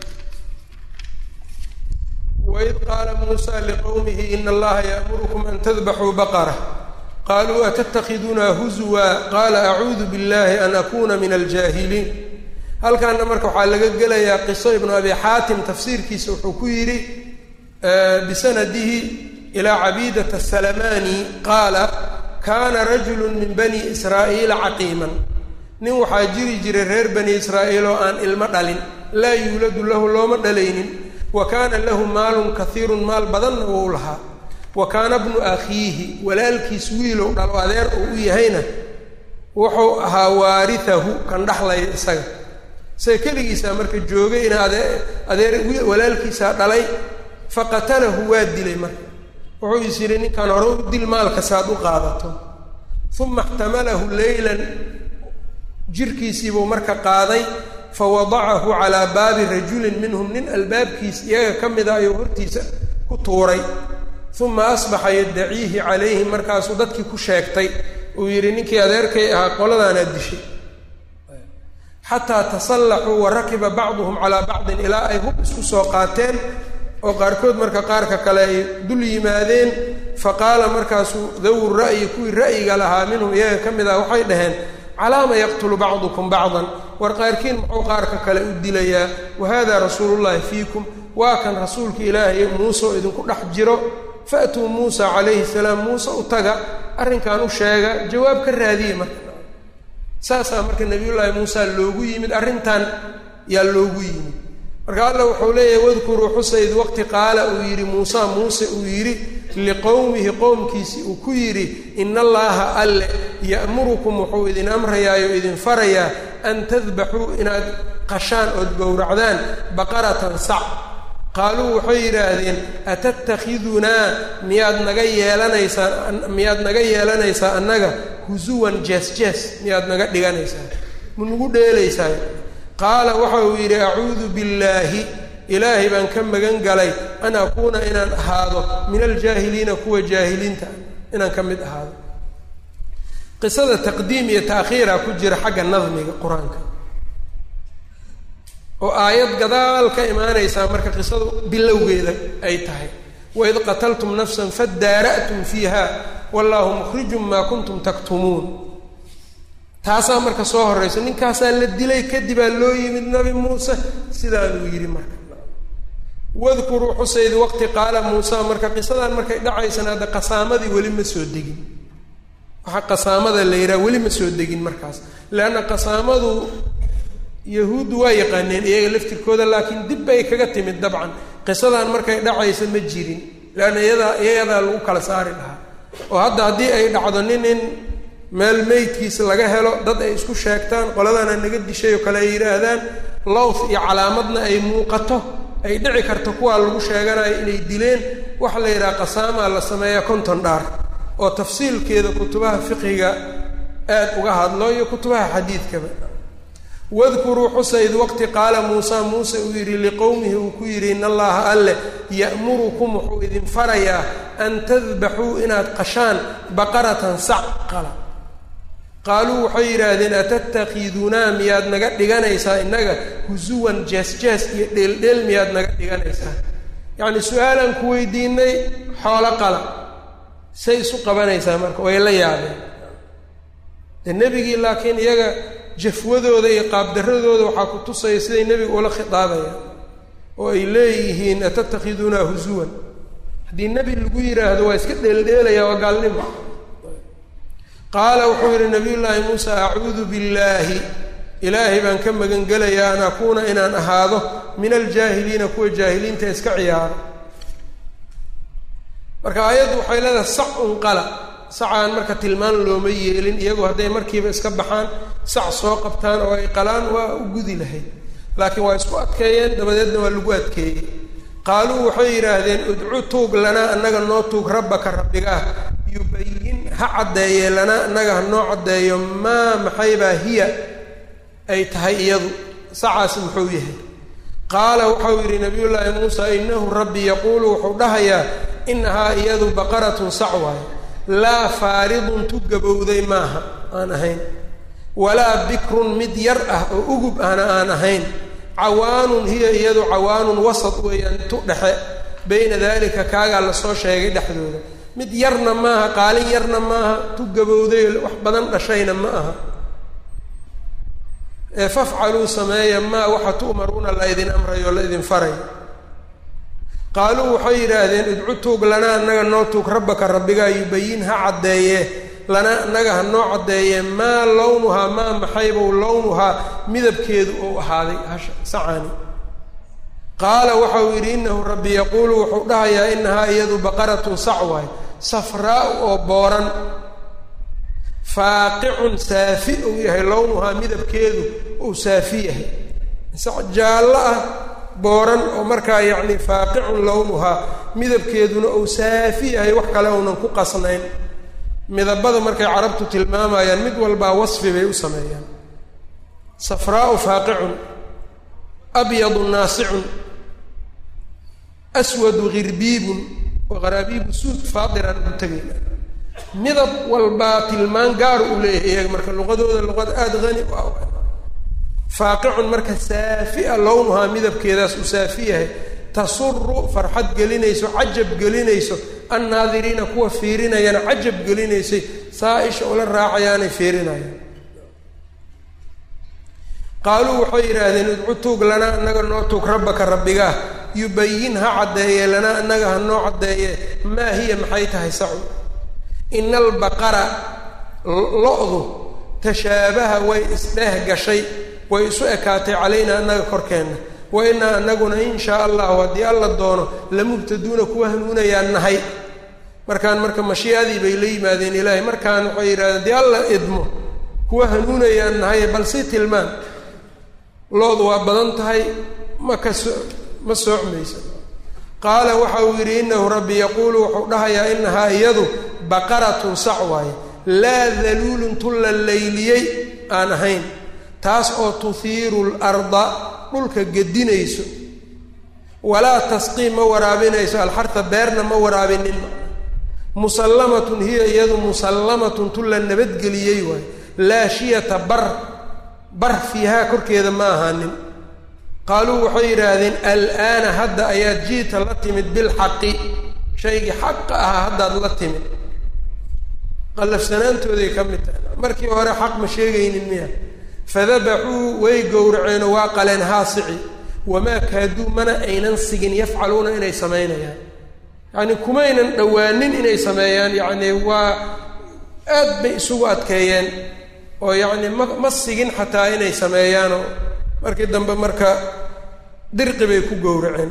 waid qaala muusa liqowmihi ina allaha ya'murukum an tadbaxuu baqara qaluu atattakidunaa huzuwa qaala acuudu biاllahi an akuna min aljaahiliin halkaana marka waxaa laga gelayaa qiso ibnu abi xaatim tafsiirkiisa wuxuu ku yidhi bisanadihi ilaa cabiidata salamani qaala kaana rajulu min bani israa'iila caqiiman nin waxaa jiri jiray reer bani israa'iil oo aan ilmo dhalin laa yuuladu lahu looma dhalaynin wa kaana lahu maalun kaiirun maal badanna wou lahaa wa kaana bnu akhiihi walaalkiis wiilow dhalo adeer uu u yahayna wuxuu ahaa waaritahu kan dhaxlaya isaga isaga keligiisaa marka joogay ina ade adeer walaalkiisaa dhalay faqatalahu waa dilay marka wuxuu is yidhi ninkan hore u dil maalka saad u qaadato uma ixtamalahu leylan jirkiisiibuu marka qaaday fawadacahu calaa baabi rajulin minhum nin albaabkiis iyaga ka mida ayuu hortiisa ku tuuray uma asbaxa yaddaciihi calayhi markaasuu dadkii ku sheegtay uu yidhi ninkii adeerkay ahaa qoladaanaad dishay xataa tasallaxuu wa rakiba bacduhum calaa bacdin ilaa ay hub isku soo qaateen oo qaarkood marka qaarka kale ay dul yimaadeen fa qaala markaasuu dawu ra'yi kuwii ra'yiga lahaa minhum iyaga ka mid ah waxay dhaheen calaama yaqtulu bacdukum bacdan war qaarkiin muxuu qaarka kale u dilayaa wa hada rasuulullahi fiikum waa kan rasuulka ilaahay muuse oo idinku dhex jiro faatuu muusa calayhi salaam muuse u taga arrinkan u sheega jawaab ka raadiye marka saasaa marka nabiyullaahi muusa loogu yimid arrintan yaa loogu yimid marka alla wuxuu leeyahay wadkuruu xusayd waqti qaala uu yidhi muusa muuse uu yidhi liqowmihi qowmkiisi uu ku yidhi ina allaaha alle ya'murukum wuxuu idin amrayaayo idin farayaa an tadbaxuu inaad qashaan ood gowracdaan baqaratan sac qaaluu waxay yidhaahdeen atattakhidunaa miyaad naga yeelanaysaa miyaad naga yeelanaysaa annaga husuwan jees jees miyaad naga dhiganaysaa ma nagu dheelaysaa qaala waxa uu yidhi acuudu billaahi ilaahay baan ka magan galay an akuuna inaan ahaado min aljaahiliina kuwa jaahiliinta inaan ka mid ahaado qisada taqdiim iyo ta'khiira ku jira xagga nadmiga qur-aanka oo aayad gadaal ka imaanaysaa marka qisadu bilowgeeda ay tahay waid qataltum nafsan fadaara'tum fiiha wallaahu mukhrijun maa kuntum taktumuun taasaa marka soo horraysa ninkaasaa la dilay kadibaa loo yimid nabi muuse sidaanuu yidhi marka wadkuruu xusayd waqti qaala muusa marka qisadan markay dhacaysana hadda qasaamadii weli ma soo degin waxaa qasaamada la yidhaha weli ma soo degin markaas leanna qasaamadu yahuuddu waa yaqaaneen iyaga laftirkooda laakiin dib bay kaga timid dabcan qisadan markay dhacaysa ma jirin leanna iyadaa iyadaa lagu kala saari lahaa oo hadda haddii ay dhacdo nin in meel meydkiisa laga helo dad ay isku sheegtaan qoladana naga dishay oo kale ay yidhaahdaan lowth iyo calaamadna ay muuqato ay dhici karto kuwaa lagu sheeganayo inay dileen waxa la yidhaha qasaamaa la sameeya konton dhaar oo tafsiilkeeda kutubaha fiqiga aad uga hadlo iyo kutubaha xadiidkaba wadkuruu xusayd waqti qaala muusa muuse uu yidhi liqowmihi uu ku yidhi in allaha alleh ya'murukum wuxuu idin farayaa an tadbaxuu inaad qashaan baqaratan sac qala qaaluu waxay yidhaahdeen atatakidunaa miyaad naga dhiganaysaa innaga husuwan jees jees iyo dheeldheel miyaad naga dhiganaysaa yacni su-aalaan ku weydiinay xoolo qala say isu qabanaysaa marka way la yaabeen de nebigii laakiin iyaga jafwadooda iyo qaabdaradooda waxaa ku tusaya siday nebiga ula khitaabayaan oo ay leeyihiin atatakidunaa husuwan haddii nebi lagu yidhaahdo waa iska dheeldheelaya waa gaalnimo qaala wuxuu yidhi nabiy llaahi muusa acuudu billaahi ilaahay baan ka magan gelayaa an akuuna inaan ahaado min aljaahiliina kuwa jaahiliinta iska ciyaara marka aayaddu waxay leedahay sac un qala sacaan marka tilmaan looma yeelin iyagoo hadday markiiba iska baxaan sac soo qabtaan oo ay qalaan waa u gudi lahayd laakiin waa isku adkeeyeen dabadeedna waa lagu adkeeyey qaaluu waxay yidhaahdeen udcu tuug lanaa annaga noo tuug rabbaka rabbigaah yubayin ha caddeeye lanaa annaga ha noo caddeeyo maa maxaybaa hiya ay tahay iyadu sacaasi muxuu yahay qaala waxau yidhi nabiyullaahi muusa inahu rabbi yaquulu wuxuu dhahayaa inahaa iyadu baqaratun sac waayo laa faaridun tu gabowday maaha aan ahayn walaa bikrun mid yar ah oo ugub ahna aan ahayn cawaanun hiya iyadu cawaanun wasad weeyaan tu dhexe bayna daalika kaagaa lasoo sheegay dhexdooda mid yarna maaha qaalin yarna maaha tu gabowday wax badan dhashayna ma aha ee fafcaluu sameeya maa waxa tu'maruuna la ydin amrayo la ydin farayo qaaluu waxay yidhaahdeen idcu tuug lanaa annaga noo tuug rabbaka rabbigaa yubayin ha caddeeye lanaa annaga ha noo caddeeye maa lownuhaa maa maxaybow lownuhaa midabkeedu ou ahaaday hasha sacaani qaala waxau yidhi innahu rabbi yaquulu wuxuu dhahayaa inahaa iyadu baqaratun sac waay safraau oo booran faaqicun saafi uu yahay lownuhaa midabkeedu uu saafi yahay sac jaallo ah booran oo markaa yacni faaqicun lownuhaa midabkeeduna uu saafi yahay wax kale uunan ku qasnayn midabada markay carabtu tilmaamayaan mid walbaa wasfi bay u sameeyaan safraau faaqicun abyadu naasicun aswadu hirbiibun wa qaraabiibu suud faadiran ugu tegayna midab walbaa tilmaan gaar u leeyahay iyaga marka luqadooda luqad aada hani u ah faaqicun marka saafi-a lownuhaa midabkeedaas uu saafi yahay tasuru farxad gelinayso cajab gelinayso annaadiriina kuwa fiirinayana cajab gelinaysay saa-isha ula raacayaanay fiirinayaan qaaluu waxay yidhaahdeen idcu tuug lanaa annaga noo tuug rabbaka rabbigaah yubayin ha caddeeye lanaa annaga ha noo caddeeye maa hiya maxay tahay sacu ina albaqara lo-du tashaabaha way isdheeh gashay way isu ekaatay calaynaa annaga korkeenna wa inaa anaguna in shaa allahu haddii alla doono lamubtaduuna kuwa hanuunayaan nahay markaan marka mashiiadii bay la yimaadeen ilaahay markaan waxay yidhahdeen haddii alla idmo kuwa hanuunayaan nahay bal si tilmaan loodu waa badan tahay ma ka so ma soocmaysa qaala waxa uu yidhi inahu rabbi yaquulu wuxuu dhahayaa inahaa iyadu baqaratun sac waaye laa daluulun tulla layliyey aan ahayn taas oo tuhiiru larda dhulka gedinayso walaa tasqii ma waraabinayso alxarta beerna ma waraabinin musallamatun hiya iyadu musallamatun tulla nabadgeliyey waaye laa shiyata bar bar fiihaa korkeeda ma ahaanin qaaluu waxay yidhaahdeen al'aana hadda ayaad jiita la timid bilxaqi shaygii xaqa ahaa haddaad la timid qallafsanaantooday ka mid tahay markii hore xaq ma sheegaynin miya fadabaxuu way gowraceenoo waa qaleen haasici wamaa kaaduu mana aynan sigin yafcaluuna inay samaynayaan yacni kumaynan dhowaanin inay sameeyaan yacni waa aad bay isugu adkeeyeen oo yacni ma ma sigin xataa inay sameeyaanoo markii dambe marka dirqi bay ku gowraceen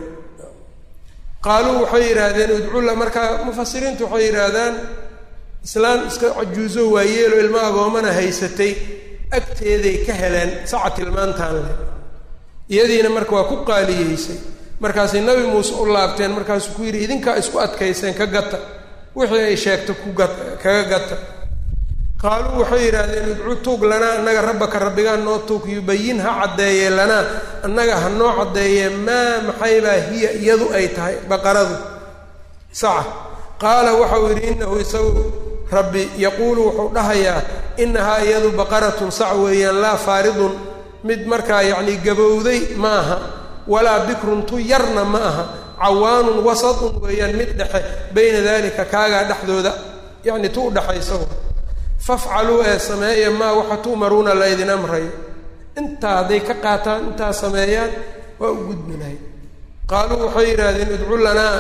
qaaluu waxay yidhaahdeen udculla marka mufasiriintu waxay yidhaahdaan islaan iska cajuuso waayeelo ilmo agoomana haysatay agteeday ka heleen saca tilmaantaan leh iyadiina marka waa ku qaaliyeysay markaasay nabi muuse u laabteen markaasuu ku yidhi idinkaa isku adkayseen ka gata wixii ay sheegto ku gat kaga gata qaaluu waxay yidhaahdeen idcu tuug lanaa annaga rabbaka rabbigaa noo tuug yubayin ha caddeeye lanaa annaga ha noo caddeeye maa maxaybaa hiya iyadu ay tahay baqaradu saca qaala waxau yidhi inahu isagu rabbi yaquulu wuxuu dhahayaa inahaa iyadu baqaratun sac weeyaan laa faaridun mid markaa yacni gabowday ma aha walaa bikrun tu yarna ma aha cawaanun wasatun weeyaan mid dhexe bayna dalika kaagaa dhexdooda yacni tu udhexaysa fafcaluu ee sameeya maa waxa tu'maruuna laydin amrayo intaa hadday ka qaataan intaa sameeyaan waa u gudbi lahay qaaluu waxay yidhaahdeen idcu lanaa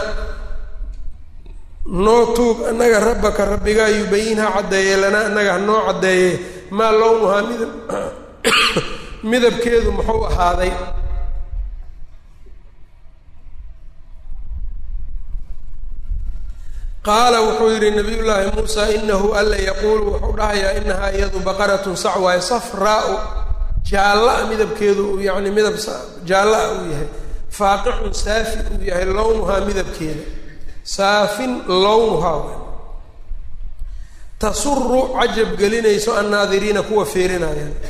noo tuug annaga rabbaka rabbigaa yubayin ha caddeeye lanaa annaga ha noo caddeeye maa lownuhaa midab midabkeedu muxuu ahaaday qaala wuxuu yidhi nabiyullaahi muusa inahu alla yaquulu wuxuu dhahayaa inahaa iyadu baqaratun sac waaye safraau jaalla-a midabkeedu uu yacni midab jaalla-a uu yahay faaqicun saafi uu yahay lownuhaa midabkeeda saafin lownuhaa tasuru cajab gelinayso annaadiriina kuwa fiirinayaan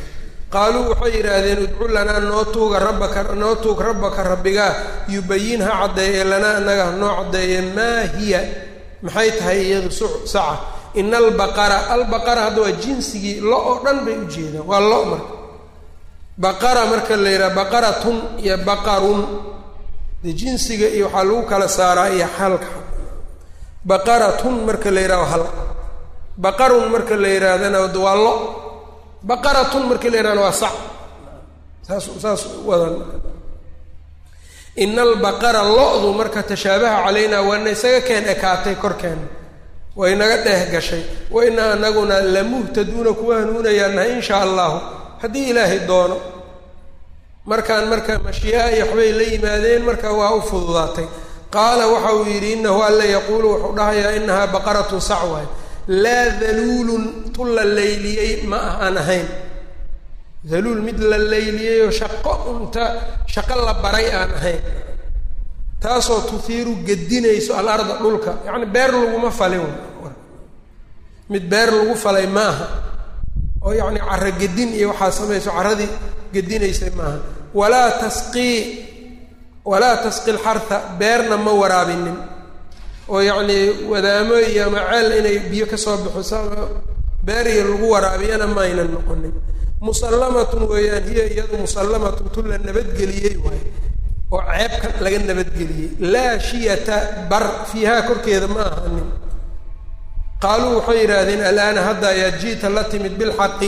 qaaluu waxay yidhaahdeen udcu lanaa noo tuuga rabbaka noo tuug rabbaka rabbigaa yubayin ha caddeeye lanaa annaga hanoo caddeeye maa hiya maxay tahay iyadu su saca ina albaqara albaqara hadda waa jinsigii lo oo dhan bay u jeedaan waa lo marka baqara marka la yidhaha baqaratun iyo baqarun de jinsiga iyo waxaa lagu kala saaraa iyo halka baqaratun marka la yidhaho hal baqarun marka la yidhaahdana waa lo baqaratun marka la yidhahna waa sac saas saas wadan ina albaqara lo-du marka tashaabaha calaynaa waana isaga keen ekaatay korkeena way naga dheeh gashay wa inaa anaguna lamuhtaduuna kuwa hanuunayaanahay inshaa allahu haddii ilaahay doono markaan marka mashii'a iyo waxbay la yimaadeen marka waa u fududaatay qaala waxa uu yidhi inahu alla yaquulu wuxuu dhahayaa inahaa baqaratun sac waay laa daluulun tu la layliyey ma ah aan ahayn daluul mid la layliyeyoo shaqo unta shaqo la baray aan ahayn taasoo tuhiiru gedinayso alarda dhulka yacni beer laguma falin mid beer lagu falay maaha oo yacni carro gedin iyo waxaa samayso carradii gedinaysay maaha walaa tasqii walaa tasqi lxarha beerna ma waraabinin oo yacnii wadaamo iyo ama ceel inay biyo kasoo bixiso beeriyo lagu waraabiyana ma aynan noqonin musallamatun weeyaan hiya iyadu musallamatun tu la nabadgeliyey waay oo ceebka laga nabadgeliyey laa shiyata bar fiihaa korkeeda ma ahanin qaaluu waxay yidhaahdeen alaana hadda ayaa ji'ta la timid bilxaqi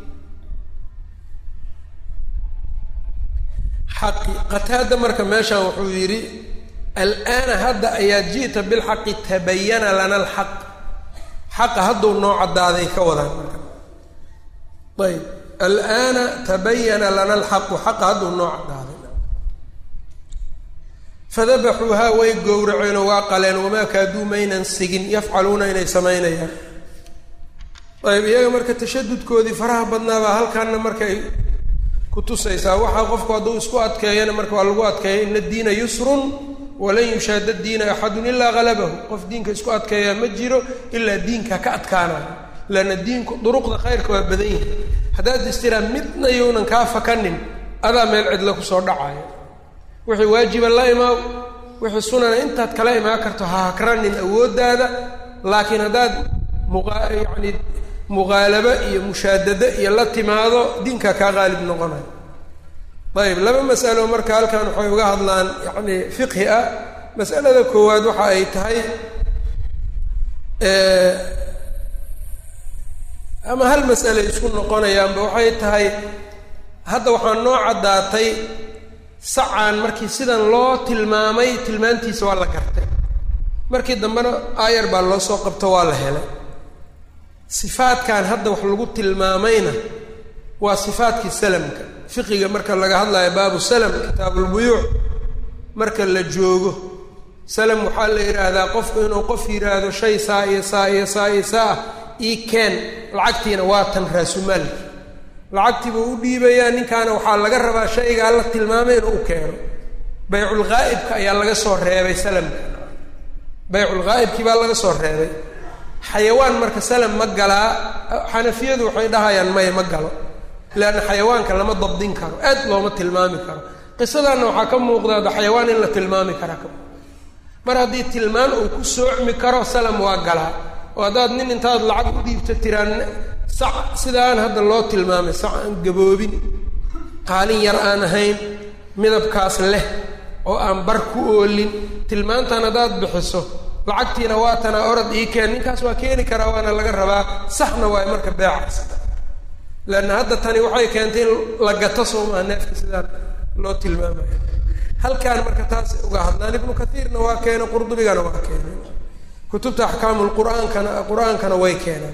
xaqi qataada marka meeshan wuxuu yidhi alaana hadda ayaa ji'ta bilxaqi tabayana lana alxaq xaqa hadduu noo caddaaday ka wadaan marka ayb alaana tabayana lana alxaqu xaqa hadduu noo caddaaday fadabaxuuhaa way gowraceenoo waa qaleen wamaa kaaduu maynan sigin yafcaluuna inay samaynayaan ayb iyaga marka tashadudkoodii faraha badnaabaa halkaana markay ku tusaysaa waxaa qofku hadduu isku adkeeyana marka waa lagu adkeeya ina diina yusrun walan yushaada diina axadun ilaa halabahu qof diinka isku adkeeyaa ma jiro ilaa diinka ka adkaanayo leanna diinku duruqda khayrka waa badan yahay haddaad istiraa midna younan kaa fakanin adaa meel cidla kusoo dhacayo wixii waajiba la imaaw wixii sunana intaad kala imaan karto ha hakranin awooddaada laakiin haddaad muqa yacni muqaalabo iyo mushaadado iyo la timaado diinka kaa qaalib noqonayo ayib laba masalo marka halkan waxay uga hadlaan yacni fiqhi ah masalada koowaad waxa ay tahay ama hal mas'ale isku noqonayaanba waxay tahay hadda waxaa noo caddaatay sacaan markii sidan loo tilmaamay tilmaantiisa waa la gartay markii dambena aayar baa loo soo qabto waa la helay sifaadkan hadda wax lagu tilmaamayna waa sifaadkii salamka fiqiga marka laga hadlayo baabu salam kitaabulbuyuuc marka la joogo salam waxaa la yidhaahdaa qofku inuu qof yidhaahdo shay saa iyo saa iyo saa iyo saa ah ii keen lacagtiina waa tan raasumaalki lacagtii buu u dhiibayaa ninkaana waxaa laga rabaa shaygaa la tilmaamay inuu u keeno bayculghaa'ibka ayaa laga soo reebay salamka bayculghaa'ibkii baa laga soo reebay xayawaan marka salam ma galaa xanafiyadu waxay dhahayaan maya ma galo leanna xayawaanka lama dabdin karo aad looma tilmaami karo qisadanna waxaa ka muuqdaada xayawaan in la tilmaami karaa ka mar haddii tilmaan uu ku soocmi karo salam waa galaa oo haddaad nin intaad lacag u dhiibto tiraan sac sidaan hadda loo tilmaamay sac aan gaboobin qaalin yar aan ahayn midabkaas leh oo aan bar ku oolin tilmaantan haddaad bixiso lacagtiina waa tanaa orod ii keen ninkaas waa keeni karaa waana laga rabaa saxna waay marka beecaas leanna hadda tani waxay keentay in la gato soomaa neefka sidaan loo tilmaamayo halkaan marka taas uga hadlaan ibnu kaiirna waa keenay qurdubigana waa keenay kutubta axkaamu lqur'aankana qur-aankana way keenaan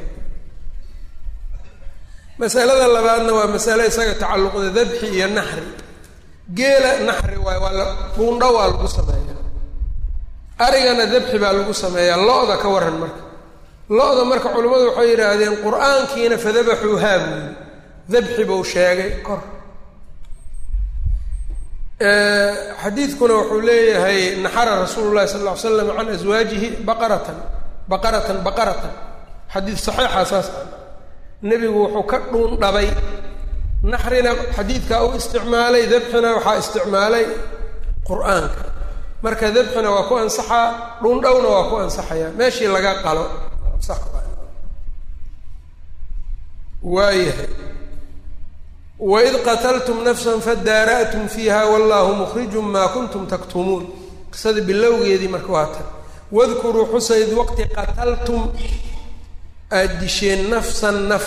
masalada labaadna waa masale isaga tacalluqda dabxi iyo naxri geela naxri waay waa la dhuundho waa lagu sameeyaa arigana dabxi baa lagu sameeyaa lo-da ka waran marka lo-da marka culimmadu waxay yidhaahdeen qur-aankiina fadabaxuuhaa buuyi dabxi buu sheegay kor xadiidkuna wuxuu leeyahay naxara rasuulu llahi sala lla ly slam can aswaajihi baqaratan baqaratan baqaratan xadiid saxiixa saas ah nebigu wuxuu ka dhuundhabay naxrina xadiidkaa u isticmaalay dabxina waxaa isticmaalay qur-aanka marka dabxina waa ku ansaxaa dhundhowna waa ku ansaxayaa meeshii laga qalo waayahay waid qataltum nafsan fadaara'tum fiiha wallahu mukhrijun maa kuntum taktumuun qisada bilowgeedii marka waa tan wadkuruu xusayd waqti qataltum aada disheen nafsan naf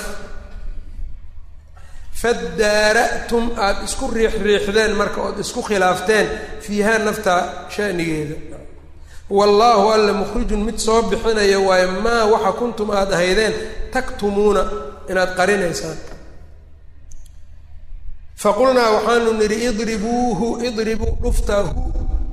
fadaara'tum aada isku riix riixdeen marka ood isku khilaafteen fiihaa nafta shanigeeda wallaahu alla mukhrijun mid soo bixinaya waayo maa waxa kuntum aada ahaydeen taktumuuna inaad qarinaysaan faqulnaa waxaanu nidhi idribuuhu idribuu dhuftahu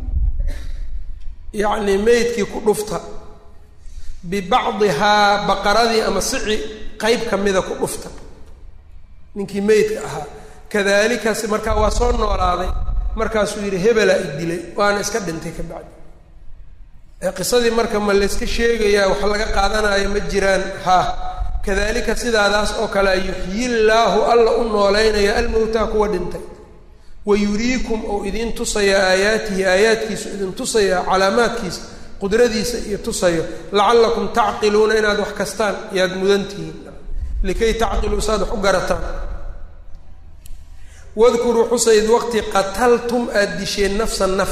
yacnii meydkii ku dhufta bibacdihaa baqaradii ama sici qeyb ka mida ku dhufta ninkii meydka ahaa kadalikaas markaa waa soo noolaaday markaasuu yidhi hebelaa i dilay waana iska dhintay ka bacdi qisadii marka ma layska sheegayaa wax laga qaadanayo ma jiraan ha kadalika sidaadaas oo kale yuxyi llaahu alla u nooleynaya almowtaa kuwa dhintay wa yuriikum ou idiin tusaya aayaatihi aayaadkiisu idin tusaya calaamaadkiisa qudradiisa iyo tusayo lacallakum tacqiluuna inaad wax kastaan yaad mudantihiin likay tacqiluu saad wax u garataan wadkuruu xusayd waqti qataltum aada disheen nafsan naf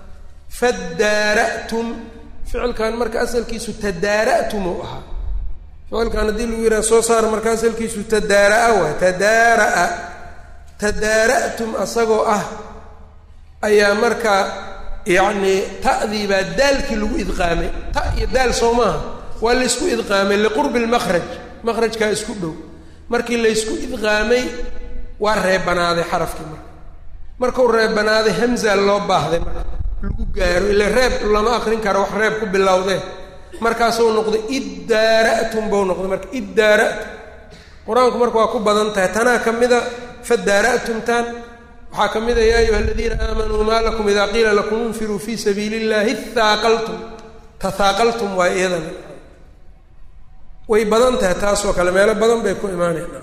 fadaara'tum ficilkan marka asalkiisu tadaara'tum uu ahaa ficilkan haddii lagu yidhaha soo saar marka asalkiisu tadaara'a waay tadaara'a tadaara'tum asagoo ah ayaa marka yacnii ta'dii baa daalkii lagu idqaamay ta iyo daal soo maaha waa laysku idqaamay liqurbi lmakhraj makhrajkaa isku dhow markii laysku idqaamay waa reebanaaday xarafkii marka markuu reebanaaday hamza loo baahday marka lagu gaaro ila reeb lama akrin karo wax reeb ku bilowdee markaasuu noqday iddaara'tum buu noqday marka iddaara'tum qur-aanku marka waa ku badan tahay tanaa ka mida fadaara'tumtaan waxaa ka mida yaa ayuha aladiina aamanuu maa lakum idaa qiila lakum infiruu fii sabiili illahi haaqaltum tahaaqaltum waa iyadana way badan tahay taasoo kale meelo badan bay ku imaanayna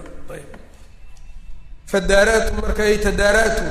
fadaara'tum marka ay tadaara'tum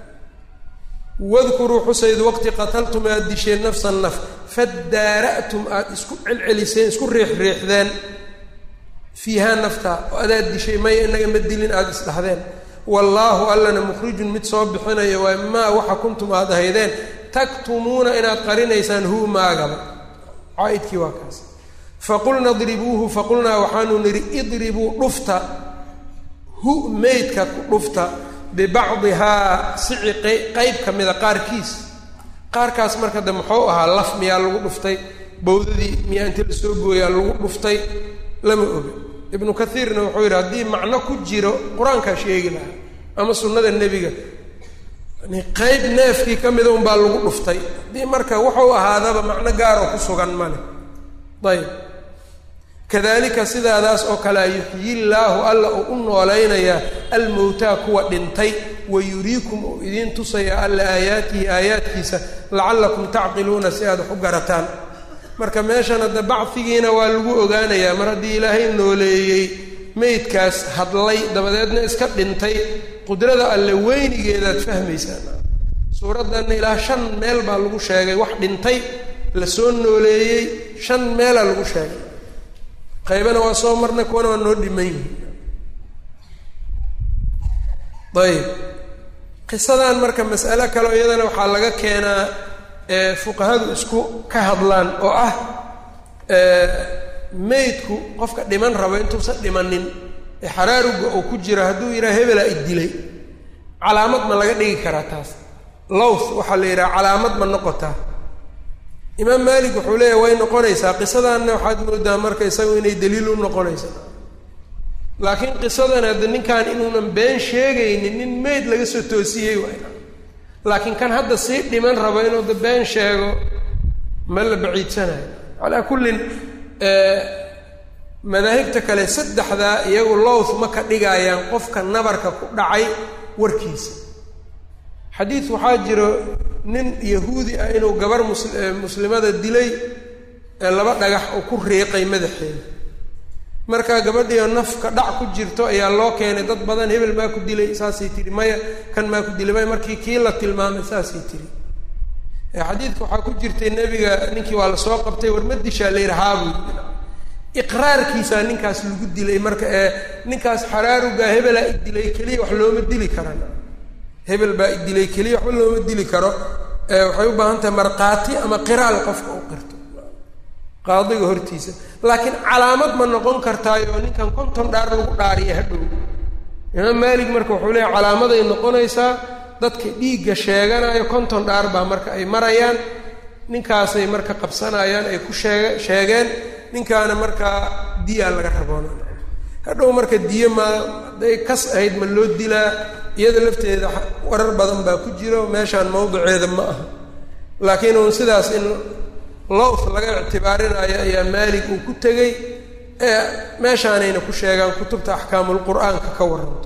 wadkuruu xusayd waqti qataltum aada disheen nafsan naf fadaara'tum aada isku celceliseen isku riixriixdeen fiihaa nafta oo adaad dishay maya inaga ma dilin aada isdhahdeen wallaahu allana mukhrijun mid soo bixinaya waa maa waxa kuntum aada ahaydeen taktumuuna inaad qarinaysaan hu maagaba caaidkii waa kaas faqulna idribuuhu faqulnaa waxaanu nidhi idribuu dhufta hu meydka ku dhufta bibacdihaa sici qeyb ka mida qaarkiis qaarkaas marka de muxuu ahaa laf miyaa lagu dhuftay bawdadii miyaa inta la soo gooyaa lagu dhuftay lama oga ibnu kaiirna wuxuu yidhi haddii macno ku jiro qur-aankaa sheegi lahaa ama sunnada nebiga yani qeyb neefkii ka mida unbaa lagu dhuftay haddii marka wuxuu ahaadaba macno gaaroo ku sugan male ayb kadalika sidaadaas oo kale yuxyi llaahu alla uu u noolaynayaa almowtaa kuwa dhintay wa yuriikum uu idiin tusaya alla aayaatihi aayaadkiisa lacallakum tacqiluuna si aad wax u garataan marka meeshan hadda bacfigiina waa lagu ogaanayaa mar haddii ilaahay nooleeyey meydkaas hadlay dabadeedna iska dhintay qudrada alle weynigeedaad fahmaysaan suuraddanna ilaa shan meel baa lagu sheegay wax dhintay la soo nooleeyey shan meelaa lagu sheegay qaybana waa soo marnay kuwana waa noo dhiman yihin ayb qisadan marka mas'alo kaleo iyadana waxaa laga keenaa fuqahadu isku ka hadlaan oo ah meydku qofka dhiman rabo intuusan dhimanin ee xaraaruga uu ku jiro hadduu yidhaha hebelaa i dilay calaamad ma laga dhigi karaa taas lows waxaa la yidhaha calaamad ma noqotaa imaam maalik wuxuu leeyahy way noqonaysaa qisadanna waxaad moodaa marka isagu inay daliil u noqonaysa laakiin qisadan hadda ninkan inuunan been sheegaynin nin meyd laga soo toosiyey waay laakiin kan hadda sii dhiman rabo inuu da been sheego ma la baciidsanayo calaa kullin madaahibta kale saddexdaa iyagu lowth ma ka dhigayaan qofka nabarka ku dhacay warkiisa xadiid waxaa jiro nin yahuudi ah inuu gabar muslimada dilay ee laba dhagax uu ku riiqay madaxeeda markaa gabadhiio nafka dhac ku jirto ayaa loo keenay dad badan hebel maa ku dilay saasay tiri maya kan maa ku dilay maya markii kii la tilmaamay saasay tiri xadiidka waxaa ku jirtay nebiga ninkii waa lasoo qabtay war ma dishaa la yidhi haabu iqraarkiisaa ninkaas lagu dilay marka ee ninkaas xaraarugaa hebelaa idilay keliya wax looma dili karan hebel baa idilay keliya waxba looma dili karo waxay u baahan tahay markhaati ama qiraal qofka u qirto qaadiga hortiisa laakiin calaamad ma noqon kartaayo ninkan konton dhaar lagu dhaariya hadhow imaam maalik marka wuxuu leeyahy calaamaday noqonaysaa dadka dhiigga sheeganayo konton dhaar baa marka ay marayaan ninkaasay marka qabsanayaan ay ku sheege sheegeen ninkaana markaa diyaa laga raboona hadhow marka diyo ma hadday kas ahayd ma loo dilaa iyada lafteeda warar badan baa ku jiro meeshaan mawdiceeda ma aha laakiin uun sidaas in lows laga ictibaarinayo ayaa maalik uu ku tegey ee meeshaanayna ku sheegaan kutubta axkaamulqur'aanka ka waranto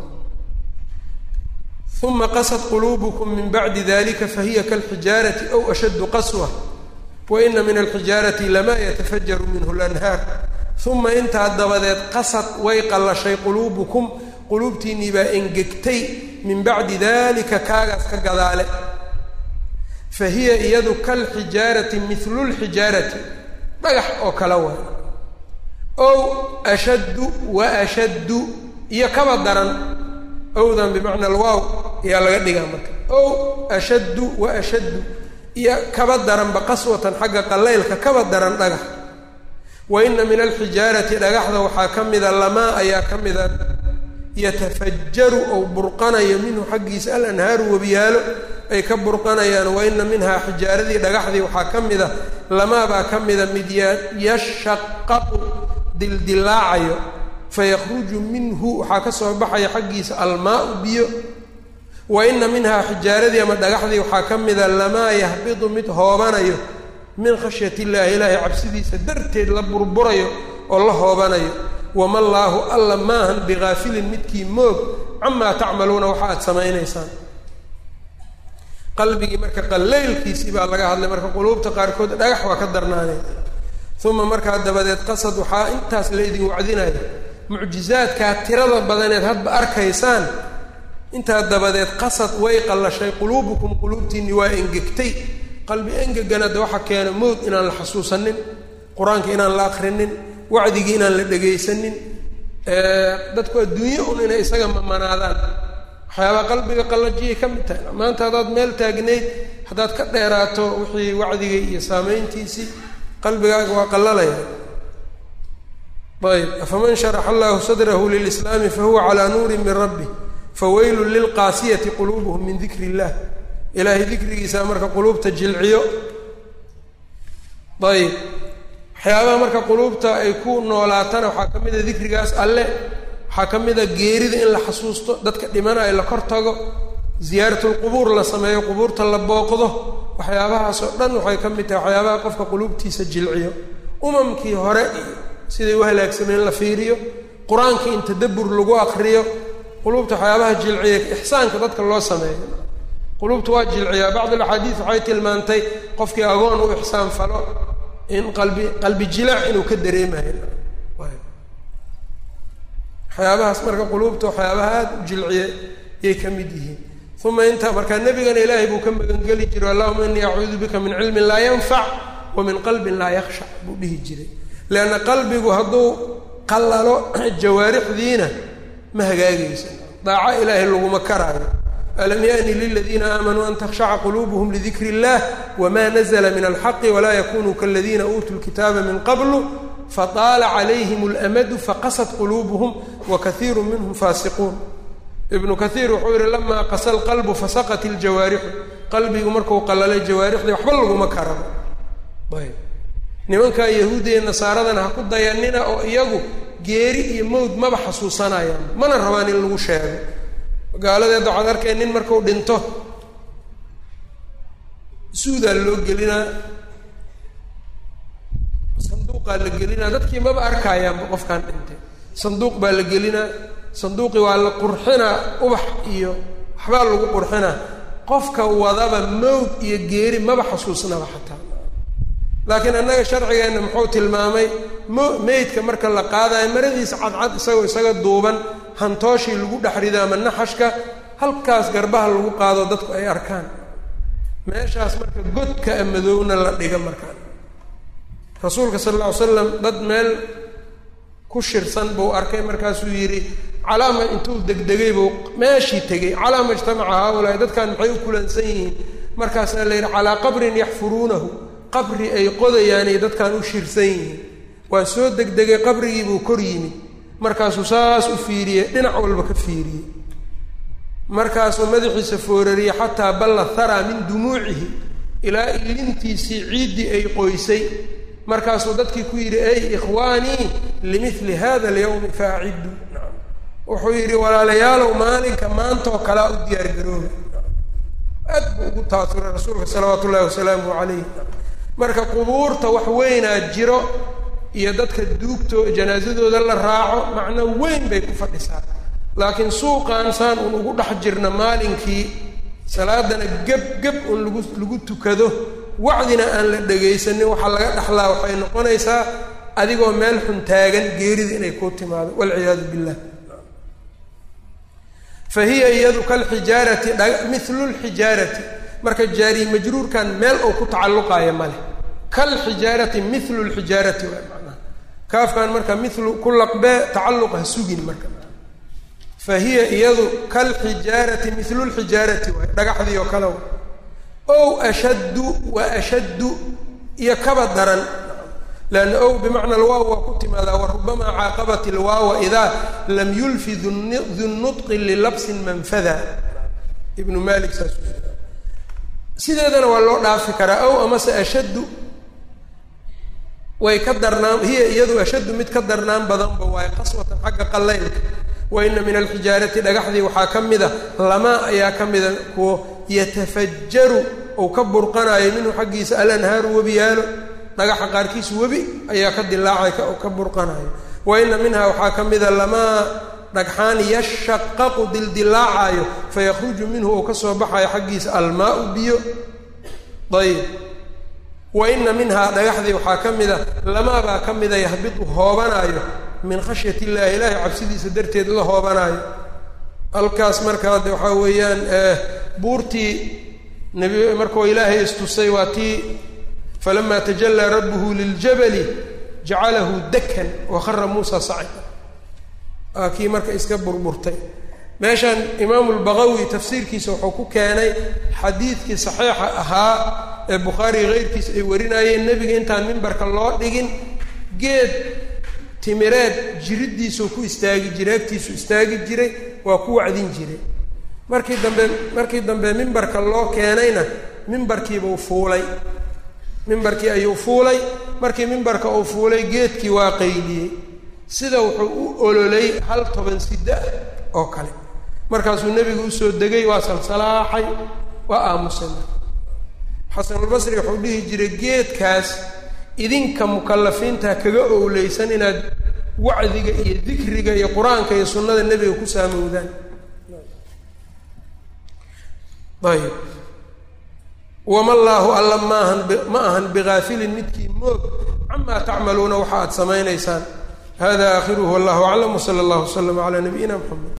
uma qasad quluubukum min bacdi dalika fahiya kalxijaarati aw ashaddu qaswa wa ina min alxijaarati lamaa yatafajaru minhu lanhaar uma intaa dabadeed qasad way qallashay quluubukum quluubtiinnii baa engegtay min bacdi dalika kaagaas ka gadaale fa hiya iyadu kalxijaarati mihlu lxijaarati dhagax oo kala waay ow ashaddu wa ashaddu iyo kaba daran owdan bimacna alwaaw ayaa laga dhigaa marka ow ashaddu wa ashaddu iyo kaba daranba qaswatan xagga qalaylka kaba daran dhagax wa ina min alxijaarati dhagaxda waxaa ka mida lamaa ayaa ka mida yatafajaru ou burqanayo minhu xaggiisa alanhaaru webiyaalo ay ka burqanayaan wa ina minhaa xijaaradii dhagaxdii waxaa ka mida lamaabaa ka mida mid yashaqaqu dildilaacayo fayakhruju minhu waxaa ka soo baxaya xaggiisa almaau biyo wa ina minhaa xijaaradii ama dhagaxdii waxaa ka mida lamaa yahbidu mid hoobanayo min khashyat illaahi ilaahay cabsidiisa darteed la burburayo oo la hoobanayo wama llaahu alla maahan bigaafilin midkii moog camaa tacmaluuna waxa aad samaynaysaan qalbigii marka qalaylkiisii baa laga hadlay marka quluubta qaarkood dhagax waa ka darnaanay uma markaa dabadeed qasad waxaa intaas la idin wacdinaya mucjizaadkaa tirada badaneed hadba arkaysaan intaa dabadeed qasad way qallashay quluubukum quluubtiinni waa engegtay qalbi engegana de waxa keena mowd inaan la xasuusanin qur-aanka inaan la akrinin wacdigii inaan la dhegaysanin dadku adduunye un inay isaga mamanaadaan waxyaabaa qalbiga qallajiyay ka mid tahay maanta haddaad meel taagnayd haddaad ka dheeraato wixii wacdiga iyo saameyntiisii qalbigaaga waa qallalaya ayb afaman sharaxa allahu sadrahu lilislaami fahuwa calaa nuurin min rabbi fawaylun lilqaasiyati quluubuhum min dikri illah ilaahay dikrigiisa marka quluubta jilciyo ayb waxyaabaha marka quluubta ay ku noolaatana waxaa ka mid a dikrigaas alle waxaa ka mid a geerida in la xasuusto dadka dhimanayo la kor tago ziyaaratulqubuur la sameeyo qubuurta la booqdo waxyaabahaasoo dhan waxay ka mid tahay waxyaabaha qofka quluubtiisa jilciyo umamkii hore iyo siday u halaagsameen la fiiriyo qur-aankii in tadabbur lagu akriyo quluubta waxyaabaha jilciya ixsaanka dadka loo sameeyo quluubta waa jilciyaa bacd alaxaadiis waxay tilmaantay qofkii agoon u ixsaan falo in qalbi qalbi jilaac inuu ka dareemayo waxyaabahaas marka quluubta waxyaabaha aada u jilciye yay ka mid yihiin uma inta markaa nebigana ilaahay buu ka magangeli jiray allahuma inii acuudu bika min cilmin laa yanfac wa min qalbin laa yakhshac buu dhihi jiray leanna qalbigu hadduu qallalo jawaarixdiina ma hagaagaysa daaco ilaahay laguma karaayo alam yaأni liladiina aamanuu an takhshaca quluubuhum lidikri اllah wma nazla min alxaqi walaa yakunuu kaladiina uutuu lkitaaba min qablu fataala calayhim اlamadu faqasat quluubuhum wakaiiru minhum faasiquun ibnu kaiir wuxuu yihi lamaa qasa lqalbu fasaqat iljawaarixu qalbigu marku qalalay jawaarixdii waxba laguma karabo ayb nimankaa yahuuda iyo nasaaradana ha ku dayanina oo iyagu geeri iyo mowd maba xasuusanayaan mana rabaan in lagu sheego gaaladeeda waxaad arkay nin marku dhinto suudaa loo gelinaa sanduuqaa la gelinaa dadkii maba arkaayaanba qofkaan dhintay sanduuq baa la gelinaa sanduuqii waa la qurxinaa ubax iyo waxbaa lagu qurxinaa qofka wadaba mowd iyo geeri maba xasuusnaba xataa laakiin annaga sharcigeenna muxuu tilmaamay mo meydka marka la qaadayo maradiisa cadcad isagoo isaga duuban hantooshii lagu dhex rido ama naxashka halkaas garbaha lagu qaado dadku ay arkaan meeshaas marka godka a madowna la dhiga markaan rasuulka sal alla ly slam dad meel ku shirsan buu arkay markaasuu yidhi calaama intuu degdegay buu meeshii tegey calaama ijtamaca haaulaai dadkan maxay u kulansan yihiin markaasaa la yidhi calaa qabrin yaxfuruunahu qabri ay qodayaanay dadkan u shirsan yihiin waa soo degdegay qabrigii buu kor yimid markaasuu saas u fiiriyey dhinac walba ka fiiriyey markaasuu madaxiisa foorariyey xataa balla haraa min dumuucihi ilaa ilintiisii ciiddii ay qoysay markaasuu dadkii ku yidhi ey ikhwaanii limili hada alyawmi faaciddu wuxuu yidhi walaalayaalow maalinka maantaoo kalea u diyaargarooba aad buu ugu taasuray rasuulka salawaatu ullahi wasalaamu calayh marka qubuurta wax weynaa jiro iyo dadka duugto janaasadooda la raaco macno weyn bay ku fadhisaa laakiin suuqan saan un ugu dhex jirna maalinkii salaadana geb geb un lagu lagu tukado wacdina aan la dhegaysanin waxaa laga dhexlaa waxay noqonaysaa adigoo meel xun taagan geerida inay kuu timaado walciyaadu billah fa hiya iyadu kalxijaarati milu lxijaarati marka jaari majruurkan meel uu ku tacalluqayo male kalxijaarati milu lxijaarati waa macnaha kaafkan marka milu ku laqbee tacalluq ha sugin marka fa hiya iyadu kalxijaarati milu lxijaarati waay dhagaxdii oo kale ow ashaddu wa ashaddu iyo kaba daran leanna ow bimacna alwaaw waa ku timaadaa wa rubamaa caaqabat ilwaawa idaa lam yulfi dunutqi lilabsin manfada ibnu malik saas sideedana waa loo dhaafi karaa ow amase ashaddu way ka darnaan hiya iyadu ashaddu mid ka darnaan badanba waayo qaswatan xagga qallaylka wa ina min alxijaarati dhagaxdii waxaa ka mida lamaa ayaa ka mida kuwo yatafajaru ou ka burqanayo minhu xaggiisa alanhaaru webiyaalo dhagaxa qaarkiisu webi ayaa ka dilaacay ka burqanayo wa ina minhaa waxaa ka mida lamaa dhagxaan yashaqaqu dildilaacayo fayakhruju minhu ou ka soo baxayo xaggiisa almaau biyo ayb wa ina minhaa dhagaxdii waxaa ka mida lamaabaa ka mida yahbitu hoobanaayo min khashyat illahi ilaahay cabsidiisa darteed la hoobanaayo halkaas markaa de waxaa weeyaan buurtii nebi markuu ilaahay istusay waa tii falama tajallaa rabbuhu liljabali jacalahu dakan wakhara muusa sacida waa kii marka iska burburtay meeshan imaamu lbaqawi tafsiirkiisa wuxuu ku keenay xadiidkii saxiixa ahaa ee bukhaari keyrkiisa ay warinayeen nebiga intaan mimbarka loo dhigin geed timireed jiriddiisuu ku istaagi jiray agtiisu istaagi jiray waa ku wacdin jiray markii dambe markii dambe mimbarka loo keenayna mimbarkiibuu fuulay mimbarkii ayuu fuulay markii mimbarka uu fuulay geedkii waa qayliyey sida wuxuu u ololay hal toban sida ah oo kale markaasuu nebigu usoo degay waa salsalaaxay waa aamusay xasanulbasri wuxuu dhihi jiray geedkaas idinka mukallafiinta kaga owleysan inaad wacdiga iyo dikriga iyo qur-aanka iyo sunnada nebiga ku saamowdaan ayb wama llaahu alla maahan ma ahan bigaafilin midkii moog camaa tacmaluuna waxa aad samaynaysaan hada aakhiruhu wallahu aclam wsala allahu waslama calaa nabiyina mxamed